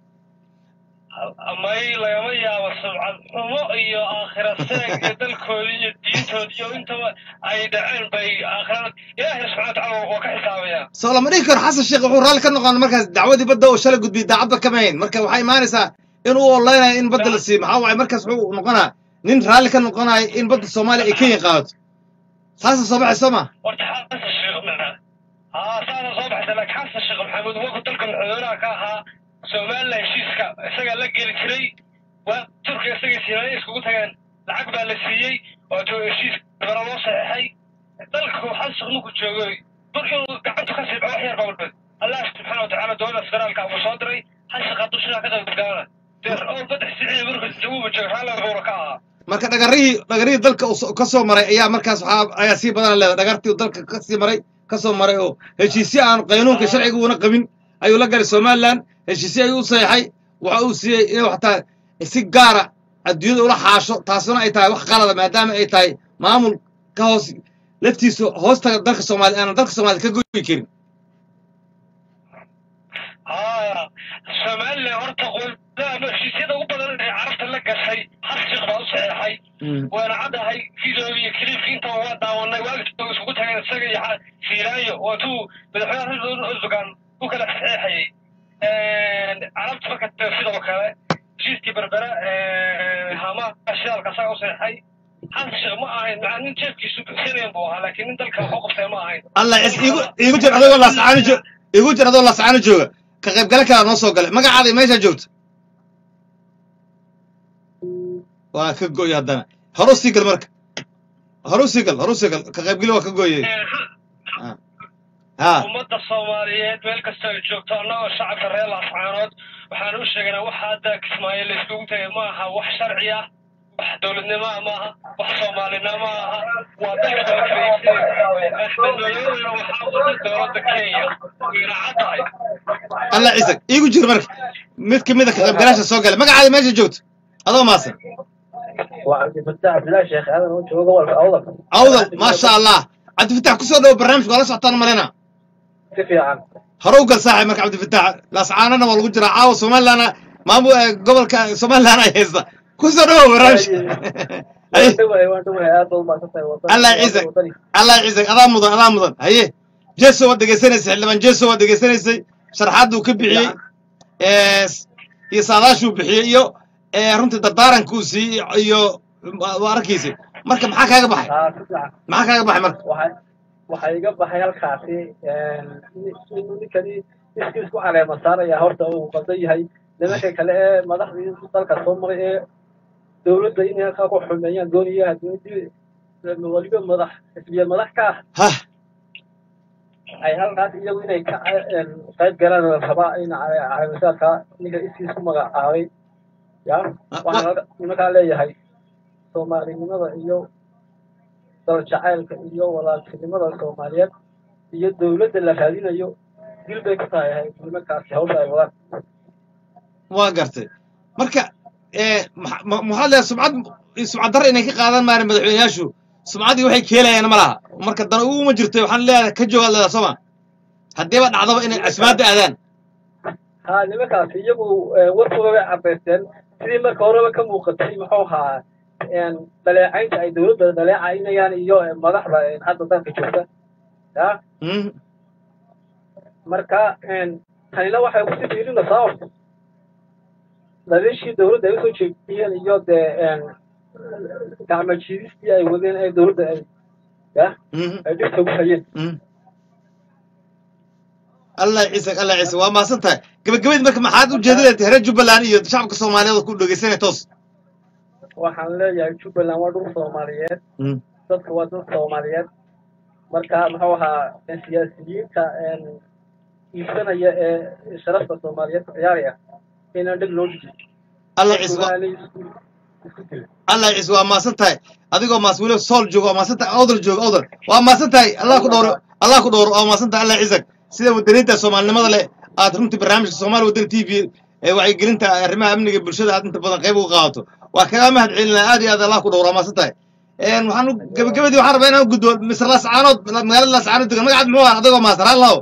[SPEAKER 5] may lagama yaabo sumcad xumo iyo aakhira seeg iyo dalkoodii iyo diintoodii iyo intaba ay dhaceen bay aakhirada ilaahay subxana watacaala waa ka xisaabayaa
[SPEAKER 1] soo lama dhihi karo xasan sheekh wuxuu raalli ka noqon markaas dacwadii badda oo shalay gudbiyey daacadba kama hayn marka waxay imaanaysaa in uu oleynayo in badda la siiyo maxaa waaye markaas wuxuu noqonaa nin raalli ka noqonayo in badda soomaaliya ay kenya qaadato saasa soo baxay soo ma
[SPEAKER 5] horta xasan sheekh maca haa saasa soo baxaysa laakiin xasan sheekh maxamuud wuxuu dalka madaxweynaha ka ahaa somaliland heshiiska isagaa la geli jiray waa turkiga isagay siinaaya iskugu tageen lacag baa la siiyey oo to heshiis bara loo saxeexay dalku xasan sheekh ninku joogay dur inuu gacanta ka siiba wax yar baa walbad allah subxaana watacaala dowladda federaalka uu soo diray xasan sheekh hadduu sidaa ka qayb galana dee oo baddex siciid markuu jawaaba jooga raalli buuna ka ahaa
[SPEAKER 1] marka dhagarihii dhagarihii dalka uu so- ka soo maray ayaa markaas waxaa ayaa sii badan leedahay dhagartii uu dalka ka sii maray ka soo maray oo heshiisyo aan qaynuunka sharciga uuna qabin ayuu la galay somaliland heshiisyo ayuu u saxeexay waxa uu siiyey inuu xataa si gaara adduunyada ula xaasho taasuna ay tahay wax qalada maadaama ay tahay maamul ka hoos laftiisu hoostaga dalka soomaaliya aanan dalka soomaaliya ka goyi karin
[SPEAKER 5] haa somaliland horta qolada heshiisyada ugu badan ee carabta la gashay hal sheekh baa u saxeexay waana caddahay video iyo clipki intaba waa daawanay waalidkooda isugu tageen isaga iyo xa- fiilaayo waatuu madaxweynaha erdogan u kala saxeexayay carabta marka dee sidoo kale heshiiskii berbera hama shidaalka asaga u saxeexay hal sheekh ma ahayn macaa nin jeefkiisu bixinayn buu ahaa laakiin nin dalka wax u qabtay ma ahayn
[SPEAKER 1] allah is igu igu jir adoo laascaano joog igu jir adoo laascaano jooga ka qaybgale kalaa noo soo galay magacaada iyo meeshaa joogto waa ka goy haddana horu sii gal marka horu sii gal horu sii gal ka qaybgeli waa ka gooyey ha
[SPEAKER 5] ummadda soomaaliyeed meel kasta ay joogto annagoo shacabka reer laascaanood waxaan u sheegaynaa wax hadda kismaayo la iskugu tagay ma aha wax sharci ah wax dowladnimo ah maaha wax soomaalinimo ma aha waa dalka dalkaysimadooyadana waxaa wada dowladda kenya wayna caddahay
[SPEAKER 1] allah ciise iigu jir marka mid ka mid a ka qaybgalaasha soo galay magacaada meesha joogto adoo maasan
[SPEAKER 6] وعبد الفتاح عبد الله شيخ هذا هو جوجل اوضح
[SPEAKER 1] awdal maasha allah cabdifatax kusoo dhawo barnaamijka waa la socotaan malena
[SPEAKER 6] كيف يعني
[SPEAKER 1] horu gal saaxib marka cabdifatax laascaanana waa lagu jiraa caawa somalilandna maamu gobolka somaliland ay haysta kusoo dhawo barnaamijka Ay, الله يعزك. allah ciisag adaa mudan adaa mudan haye jeso waad dhegaysanaysay xildhibaan jeso waad dhegaysanaysay sharaxaaduu ka bixiyey ee, iyo saadaashuu bixiyey iyo ee, runtii dardaarankuu siiyey iyo waa arkiisay marka maxaa kaaga baxay maxaa kaaga baxay marka
[SPEAKER 6] waxay iga baxay halkaasi inuu ninkani iskiis ku caleema saaraya horta uu qaldan yahay nimanka kale ee madaxdii dalka soo maray ee dowladda inay halkaa ku xumeeyaan doonaya dowladdii waliba madax xisbiya madax ka ah
[SPEAKER 1] hah
[SPEAKER 6] ay halkaas iyagu inay ka qayb galaan la rabaa in caleemasaarka ninka iskiis ku magacaabay ya waxaan nimankaa leeyahay soomaalinimada iyo daljacaylka iyo walaaltinimada soomaaliyeed iyo dowladda la raadinayo dil bay ku tahay nimankaasi hawsha ay wadaan
[SPEAKER 1] waa gartay marka ee maxa- ma- maxaad leedahay sumcad sumcad darra inay ka qaadan maareen madaxweyneyaashu sumcaddii waxay keelayaan ma laha marka dana uguma jirto waxaan leedahay ka joogaad leedahay sooma haddiiba dhacdaba inay casmaadda aadaan
[SPEAKER 6] ha nimankaasi iyagu eh, warkooda bay caddaysteen sidii marka horeba ka muuqatay muxuu ahaa een, dhaleecaynta ay dowladda dhaleecaynayaan iyo eh, madaxda eh, hadda dalka joogta ya
[SPEAKER 1] Mhm.
[SPEAKER 6] marka een, tanina waxay kusii fiirinaysaa horta dhaliishii dowladda ay usoo jeediyeen iyo dee een, gacmo jiidistii ay wadeen ee dowladda ay ya
[SPEAKER 1] Mhm.
[SPEAKER 6] ay dhibka ugu hayeen
[SPEAKER 1] Mhm. allah ciise allah ciise waa maasan tahay gabagabadii marka maxaad u jeedinaysa reer jubbaland iyo shacabka soomaaliyeed oo ku dhegeysanaya toos
[SPEAKER 6] waxaan leeyahay jubbaland waa dhul soomaaliyeed
[SPEAKER 1] Mhm.
[SPEAKER 6] dadka waa dad soomaaliyeed marka muxuu ahaa siyaasiyiinta een, iibsanaya ee sharafta soomaaliyeed ku ciyaaraya inaan dheg loo dhigin
[SPEAKER 1] allah ciise waa-
[SPEAKER 6] Dadkuna isku isku dilin
[SPEAKER 1] allah ciise waa maasan tahay adigoo maas weliba sool jooga waa maasan tahay awdal jooga awdal waa maasan tahay allah ku dhowro allah ku dhowro waa maasan tahay allah ciisak sida wadaniinta soomaalinimada leh aad runtii barnaamijka soomaali wadani t v ee wacyigelinta arrimaha amniga bulshada aad inta badan qayb uga qaadato waa kaga mahad celinaa aad iyo aad allah ku dhowro waa maasan tahay een waxaan u- gabagabadii waxaan rabaa inaan u gudbo misr laascaanood magaalada laascaanood degan magacaad muxuu ah adigoo maasan halaw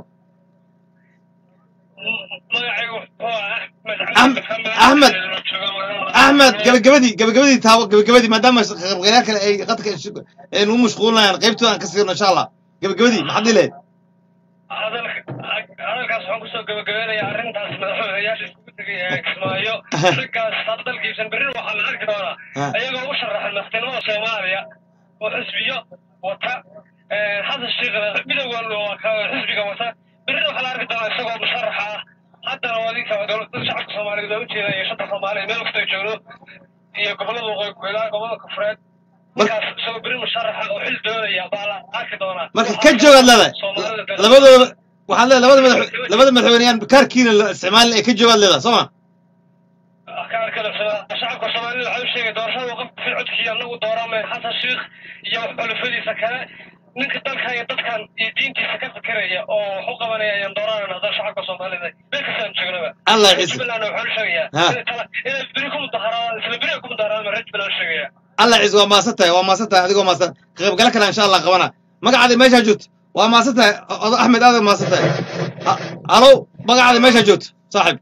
[SPEAKER 5] magacaygu wuxuu ah
[SPEAKER 1] Ahmed- Ahmed. axmed gabagabadii gabagabadii taawo gabagabadii maadaama qaybqayaal kale ay qadka aynu u mashquulinayaan qaybtooda aan ka siirno insha allah gabagabadii maxaad ii lehed
[SPEAKER 5] hadalkaas waxaan kusoo gabagabeynayaa arrintaas madaxweynayaasha iskugu tegay ee kismaayo raggaas hadda dalkiisan berri waxaa la arki doonaa
[SPEAKER 1] Ha.
[SPEAKER 5] ayagoo u sharaxan madaxtinimada soomaaliya oo xisbiyo wata xasan sheekhna midowga waa ka xisbiga wata berri waxaa la arki doonaa isagoo musharaxa ah haddana waa ninka dowladda shacabka soomaaliyeed looga jeeda iyo shanta soomaaliya meel kasta ay joogno iyo gobollada waqooyi ilaa gobollada koonfureed ninkaas isagoo berri musharaxa oo xil doonaya baa la arki doonaa
[SPEAKER 1] marka ka joogaad leedahay
[SPEAKER 5] Soomaalida-
[SPEAKER 1] labadooda waxaad leedahay labada madax labada madaxweyneyaan kaarkiina la isticmaalin ay ka joogaad leedahay soo ma
[SPEAKER 5] kaarkada shacabka soomaalida waxaa u sheegay doorashada qofka codkii anagu dooramay xasan sheikh iyo xulufadiisa kale ninka dalkan iyo dadkan iyo diintiisa ka fikiraya oo wax u qabanaya ayaan dooranayna hadda shacabka soomaalida meel kastaan joognaba
[SPEAKER 1] Allah ciise.
[SPEAKER 5] jubbaland waxaa u sheegayaa
[SPEAKER 1] Ha.
[SPEAKER 5] inay tala- inay beri ku mudaharaadaan isla beri ay ku mudaharaadaan reer jubbaland u sheegaya
[SPEAKER 1] allah ciise waa maasan tahay waa maasan tahay adigoo maasan ka qaybgala kale insha allah qabana magacaada meeshaa joogto waa maasan tahay odo axmed aad maasan tahay Ha- halow magacaada meeshaa joogto saaxib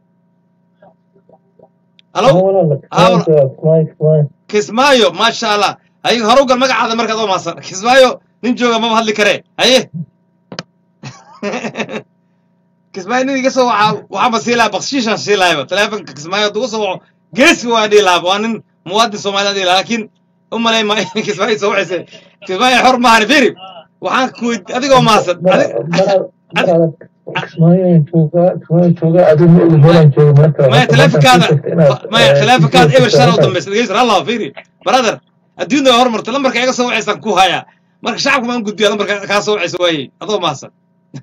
[SPEAKER 1] halow
[SPEAKER 4] walaal
[SPEAKER 1] kismaayo maasha allah hay horu gal magacaada markaad oo maasan kismaayo nin jooga maba hadli karee haye kismaayo nin iga soo waxa waxaaba sii lahaa bakshiishaan sii lahayba taleefonka kismaayo hadduu usoo waco geesi waa dhihi lahaaba waa nin muwaadin soomaaliya dhihi lahaa laakiin u malay ma kismaayo soo waxayse kismaayo xor maahan firi waxaan ku weyd- adigoo maasan maya taleefonkaada maya taleefonkaada eber shan u dambaysa dhegeysan allah firi brother adduunyada waa hormarta lambarka iga soo wacaysaan ku hayaa marka shacabka maan gudbiya lambarka kaa soo wacaysa waayey adoo maasan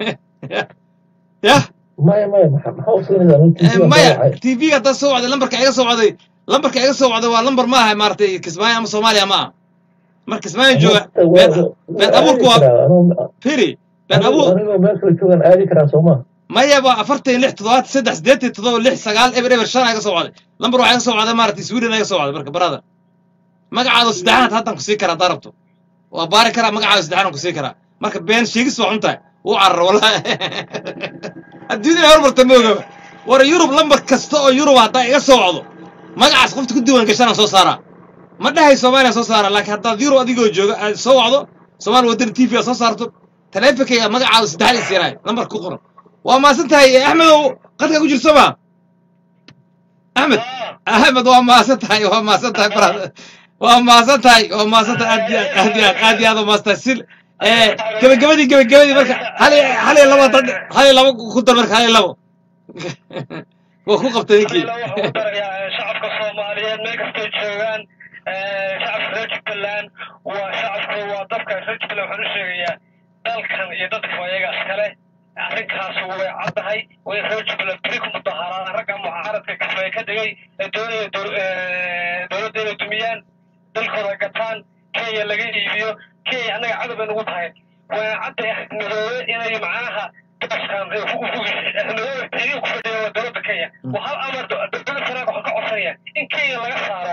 [SPEAKER 1] yah
[SPEAKER 4] maya maya maxaa u siinaysaa
[SPEAKER 1] maya tv haddaa soo wacday lambarka iga soo wacday lambarka iga soo wacday waa lambar ma aha maaragtay kismaayo ama soomaaliya ma aha marka kismaayo jooga been been abuurku waa firi been abuur
[SPEAKER 4] anigoo meel kale joogan aadi karaa sooma
[SPEAKER 1] maya waa afartan iyo lix toddobaad saddex siddeetan toddoba lix sagaal eber eber shan iga soo wacday lambar waxaa iga soo wacday maaragtay sweden iga soo wacday marka brother magacaada saddexaad haddaan ku sii karaa haddaa rabto waa baari karaa magacaada saddexaad ku sii karaa marka been sheegis waa xun tahay wuu carar wallahi adduunyada hormarta ma ogaba war yurub lambar kasta oo yurub haddaa iga soo wacdo magacaas qofta ku diiwaan gashanaan soo saaraa ma dhahay soomaaliya soo saara laakiin haddaad yurub adigoo jooga aad soo wacdo soomaali wadani t v aad soo saarto taleefonkayga magacaada saddexaad i siinaay lambar ku qoran waa maasan tahay axmedow qadka ku jirto ma axmed axmed waa maasan tahay waa maasan tahay brother waa maasan tahay waa maasan tahay aad iyo aad aad iyo aad aad iyo aad waa maasan tahay sil ee gabagabadii gabagabadii marka hal iyo hal iyo labo dad hal iyo labo ku dar marka hal iyo labo waa ku qabtay ninkii
[SPEAKER 5] waxaan ku darayaa shacabka soomaaliyeed meel kastay joogaan shacabka reer jubbaland waa shacabka waa dadka reer jubbaland waxaan u sheegayaa dalkan iyo dadka ayaga iskale arrinkaas way caddahay way reer jubbaland beri ku mudaharaan ragga mucaaradka kismaayo ka dhigay ee doonaya dow- ee, dowladda inay dumiyaan dalkooda gataan kenya laga iibiyo kenya annaga cadow bay nagu tahay waa cadda midoobe inay macnaha daaskan madoobe ayuu ku fadhiya waa dowladda kenya waa hal amar dowladda sanaag waxaan ka codsanaya in kenya laga saaro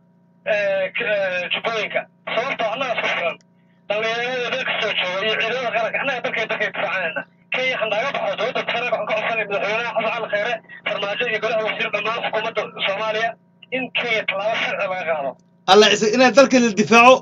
[SPEAKER 5] jubbooyinka sababtoo annaga isku filan dhallinyarada dalka soo jooga iyo ciidamada qaranka annaga dalkay dalkay difaacayna kenya handaaga baxo dowladda sanaag waxaan ka codsanaya madaxweynaha xasan cali khayre farmaajo iyo golaha wasiir dhammaan xukuumadda soomaaliya in kenya tallaabo sharci laga qaado
[SPEAKER 1] alla ciise inaad dalka la difaaco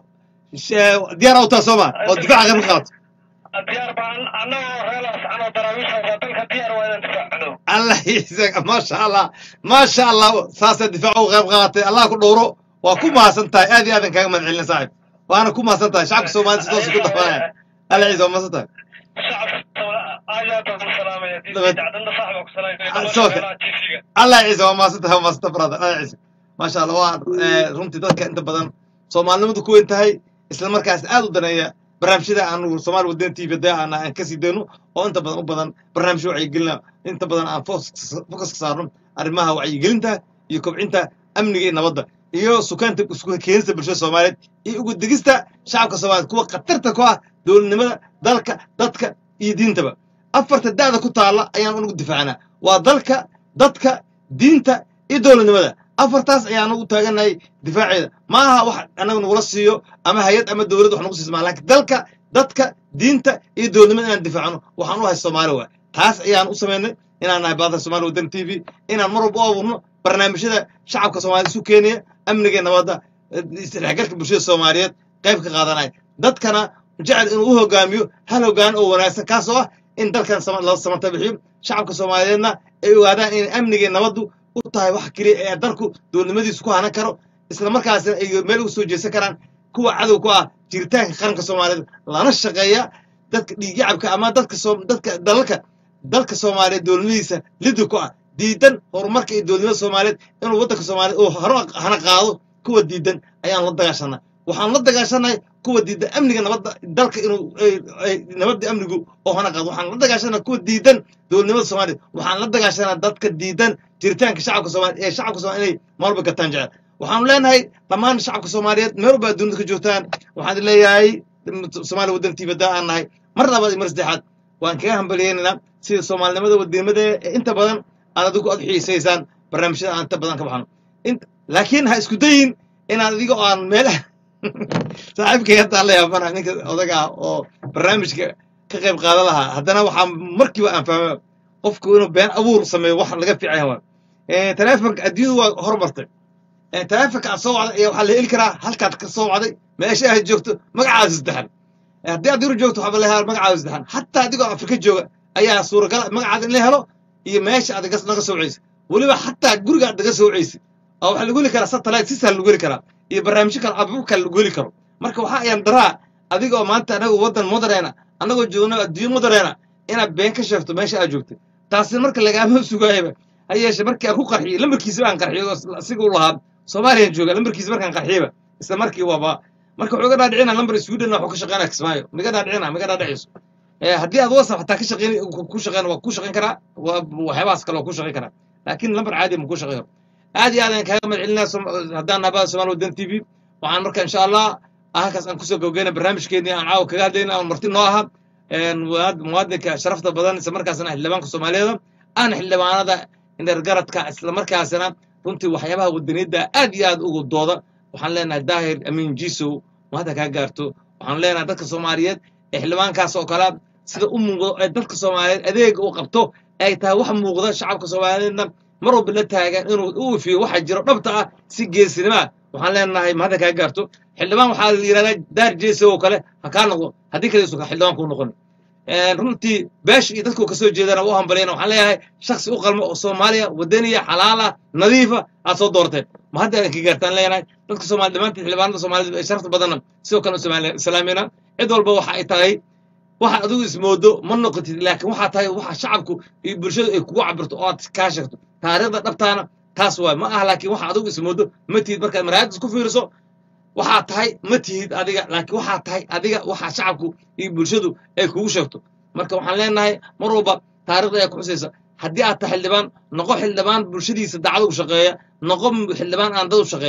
[SPEAKER 1] sh- diyaar u taha sooma oo difaaca qayb ka qaadato
[SPEAKER 5] diyaar baan annagoo reelaas anoo daraawiishooda dalka diyaar waa inaan difaacno
[SPEAKER 1] alla ciise maasha allah maasha allah saasaa difaaca u qayb qaadatay allah ku dhowro waa ku mahadsan tahay aad iyo aadan kaaga mahad celina saaxib waana ku mahadsan tahay shacabka soomaalida si toosa ku dafanaya alla ciise waa mahadsan tahay
[SPEAKER 5] shacabka aad baan u salaamaya
[SPEAKER 1] Dabad-
[SPEAKER 5] dacdanda saaxiba ku
[SPEAKER 1] Ah, soo kale.
[SPEAKER 5] salaamaya tv-ga
[SPEAKER 1] allah ciise waa mahadsan tahay waa mahadsan tahay brother allah ciise maasha allah waa eh, runtii dadka inta badan soomaalinimadu ku weyn tahay isla markaas aad u daneeya barnaamijyada aanu soomaali waddan tv da aan aan kasii dayno oo inta badan u badan barnaamijyo wacyigelina inta badan aan focus focus ka saarno arrimaha wacyigelinta iyo kobcinta amniga iyo nabadda iyo sukaanta isku keenista bulshada soomaaliyeed iyo ugu digista shacabka soomaaliyeed kuwa khatarta ku ah dowladnimada dalka dadka iyo diintaba afarta da'da ku taalla ayaan unugu difaacnaa waa dalka dadka diinta iyo dowladnimada afartaas ayaan ugu taaganahay difaaceeda ma aha wax anaga nagula siiyo ama hay-ad ama dowlad wax nagu siismaa laakiin dalka dadka diinta iyo dowladnimada inaan difaacno waxaan u hay soomaali waa taas ayaan u samaynay inaan nahay baada soomaali waddan t v inaan mar walba u abuurno barnaamijyada shacabka soomaaliyed isu keenaya amniga iyo nabadda eh, isdhexgalka bulshada soomaaliyeed qayb ka qaadanaya dadkana jecel inuu u hogaamiyo hal hogaan oo wanaagsan kaasoo ah in dalkan sama- la samata bixiyo shacabka soomaaliyeedna ay ogaadaan in amniga iyo nabaddu u tahay wax keliya ee dalku dowladnimadiisu ku hanan karo isla markaasna ay meel uga soo jeesan karaan kuwa cadow ku ah jiritaanka qaranka soomaaliyeed lana shaqeeya dadka dhiigyacabka ama dadka soo dadka dalalka dalka soomaaliyeed dowladnimadiisa liddi ku ah diidan horumarka iyo dowladnimada soomaaliyeed inuu waddanka soomaaliyeed uu haro hana qaado kuwa diidan ayaan la dagaashanaa waxaan la dagaashanahay kuwa diidan amniga nabadda dalka inuu ay- ay- nabadda amnigu oo hana qaado waxaan la dagaashanahay kuwa diidan dowladnimada soomaaliyeed waxaan la dagaashanaa dadka diidan jiritaanka shacabka soomaaliyeed ee shacabka soomaaliyeed inay maalba gataan jecel waxaanu leenahay dhammaan shacabka soomaaliyeed meel walba adduunyada ka joogtaan waxaan idin leeyahay soomaaliya waddan tiibada aan nahay mar labaad iyo mar saddexaad waan kaga hambaliyeynaynaa sida soomaalinimada waddanimada ee inta badan aad adigu aad xiisaysaan barnaamijyada aan inta badan ka baxno Int- laakiin ha isku dayin inaad adiga oo aan meelaha saaxiibkay hadda la yaabana ninka odaga ah oo barnaamijka ka qayb qaadan lahaa haddana waxaa markiiba aan fahma qofku inuu been abuur sameeyo wax laga fiican yahay waa Eh, taleefanka adduunyadu waa horumartay Eh, taleefanka aad soo wacday ayaa waxaa la heli karaa halkaad ka soo wacday meesha aad joogto magacaada saddexan Eh, haddii aad yurub joogto waxaa la helaa magacaada saddexan xataa adigoo afrika jooga ayaa suuragal magacaada in la helo iyo meesha aad gas- naga soo wacaysa weliba xataa guriga aad naga soo wacaysa oo waxaa lagu heli karaa satellite si sahal lagu heli karaa iyo barnaamijyo kale abuur kale lagu heli karo marka waxaa ayaan daraa adigoo maanta anagu waddan moderena annagoo joogno adduunyo moderena inaad been ka sheegto meesha aad joogtay taasi marka lagaama sugaayaba ha yeeshe markii aan ku qarxiyey lambarkiisa baan qarxiyey oo isla- asiga u lahaa soomaaliyan jooga lambarkiisa markaan qarxiyeyba isla markii waaba marka wuxuu iga dhaadhicina lambar sweden wuxuu ka shaqeynaya kismaayo miga dhaadhicina miga dhaadhicayso Eh, haddii aad whatsapp xataa ka shaqeyn ku shaqeyn waa ku shaqeyn karaa waa waxyaabahaas kale waa ku shaqeyn karaa laakiin lambar caadi ma ku shaqeyn karo aad iyo aad ayaan kaaga mahad celinaa Som- haddaan nabada soomaali waddan t v waxaan marka insha allah halkaas aan kusoo gabageyna barnaamijkeennii aan caawa kaga hadlayna aan marti noo aha een, muwaad- muwaadinka sharafta badan isla markaasna xildhibaanka soomaaliyeed aan xildhibaanada indhergaradka isla markaasna runtii waxyaabaha wadaniyadda aad iyo aad ugu dooda waxaan leenahay daahir amiin jisow mahadda kaa gaarto waxaan leenahay dadka soomaaliyeed ee xildhibaankaas oo kale sida u muuqdo ee dadka soomaaliyeed adeega uu qabto ay tahay wax muuqda shacabka soomaaliyeedna mar walba la taagan inuu u ifiyo waxa jiro dhabta ah si geesinimo ah waxaan leenahay mahadda kaa gaarto xildhibaan waxaa la yidhahdaa daar jeese oo kale ha kaa noqdo haddii kale isuka xildhibaan kuu noqon Een, runtii beesha iyo dadku kasoo jeedana u hambalyana waxaan leeyahay shaksi u qalmo oo soomaaliya wadaniya xalaala nadiifa aad soo doorteen ma hadda aan ka gaartaan leenahay dadka soomaali dhammaantiin xildhibaanada soomaalida ee sharafta badanna sidoo kale u Soomaali- islaamina cid walba waxa ay tahay waxa adigu ismoodo ma noqotid laakiin waxaa tahay waxa shacabku iyo bulshadu ay kugu cabirto oo aad kaa sheegto taariikhda dhabtaana taas waay ma aha laakiin waxa adigu ismoodo ma tihid markaad maraayadda isku fiiriso waxaa tahay ma tihid adiga laakiin waxaa tahay adiga waxa shacabku iyo bulshadu ay kugu sheegto marka waxaan leenahay mar walba taariikhda ayaa ku xusaysa haddii aad tahay xildhibaan noqo xildhibaan bulshadiisa dacdo u shaqeeya noqo xildhibaan aan dad u shaqeyn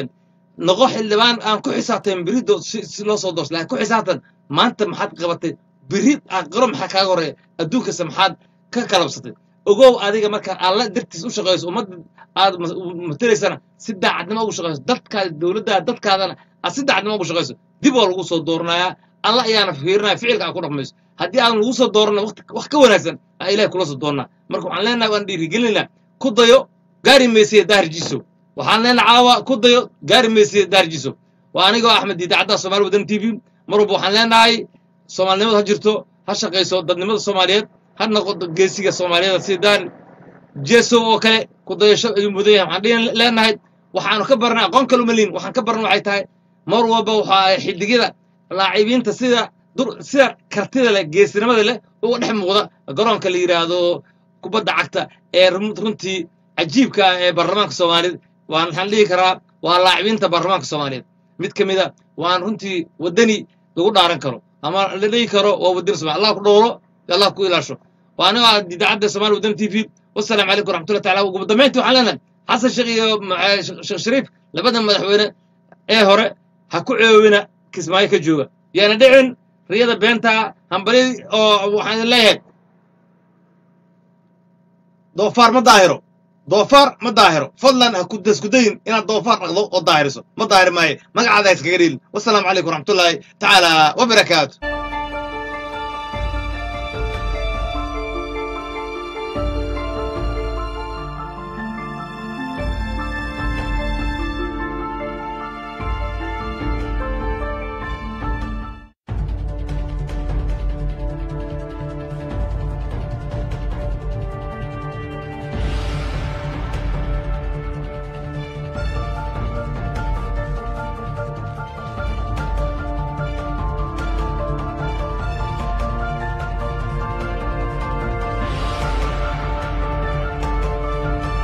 [SPEAKER 1] noqo xildhibaan aan ku xisaabtan berido si si loo soo doorso laakiin ku xisaabtan maanta maxaad qabatay beri aqaro maxaa kaaga horeeya adduunkasta maxaad ka kalabsatay ogow adiga markaad alla dartiis u shaqayso ummadda aad mas- matelaysana si daacadnimo ugu shaqayso dadkaada dowladdaada dadkaadana aad si daacadnimo ugu shaqayso dib waa lagu soo dooranayaa alla ayaana fiirinaya ficilka aad ku dhaqmayso haddii aan lagu soo doorana waqti wax ka wanaagsan aa ilahay kula soo doonaa marka waxaan leenahay waan dhiirigelinaa ku dayo gaari maysiya daarjiso waxaan leenahay caawa ku dayo gaari maysiya daarjiso waa anigoo axmed idaacadda soomaali wadan t v mar walba waxaan leenahay soomaalinimadu ha jirto ha shaqayso dadnimada soomaaliyeed ha noqoto geesiga soomaaliyeed sida daar jeso oo kale ku dayasho ayuu mudan yahay waxaan dhihin leenahay waxaanu ka barnay aqoon kale uma liin waxaan ka barnay waxay tahay mar walba waxa ay xidigyada laacibiinta sida dur sida kartida leh geesinimada leh uga dhex muuqda garoonka la yidhaahdo kubadda cagta ee run- runtii cajiibka ah ee baarlamaanka soomaaliyeed waan waxaan dhihi karaa waa laacibiinta baarlamaanka soomaaliyeed mid ka mida waan runtii waddani lagu dhaaran karo ama la dhihi karo waa waddani soomaali allah ku dhowlo allah ku ilaasho waa anigo ah idaacadda soomaali waddani t v wasalaamu calaykum waraxmatullahi taala ugu dambeyntii waxaan leenahay xasan sheekh iyo ma- sheekh shariif labada madaxweyne ee hore ha ku ceebina kismaayo ka jooga yaana dhicin riyada beenta hambali oo waxaan idin leeyahay doofaar ma daahiro doofaar ma daahiro fadlan ha ku daskudayin inaad doofaar dhaqdo oo daahiriso ma daahiri maayo magacaada ha iskaga dhiilin wasalaamu calaykum waraxmatullaahi tacaala wabarakaatu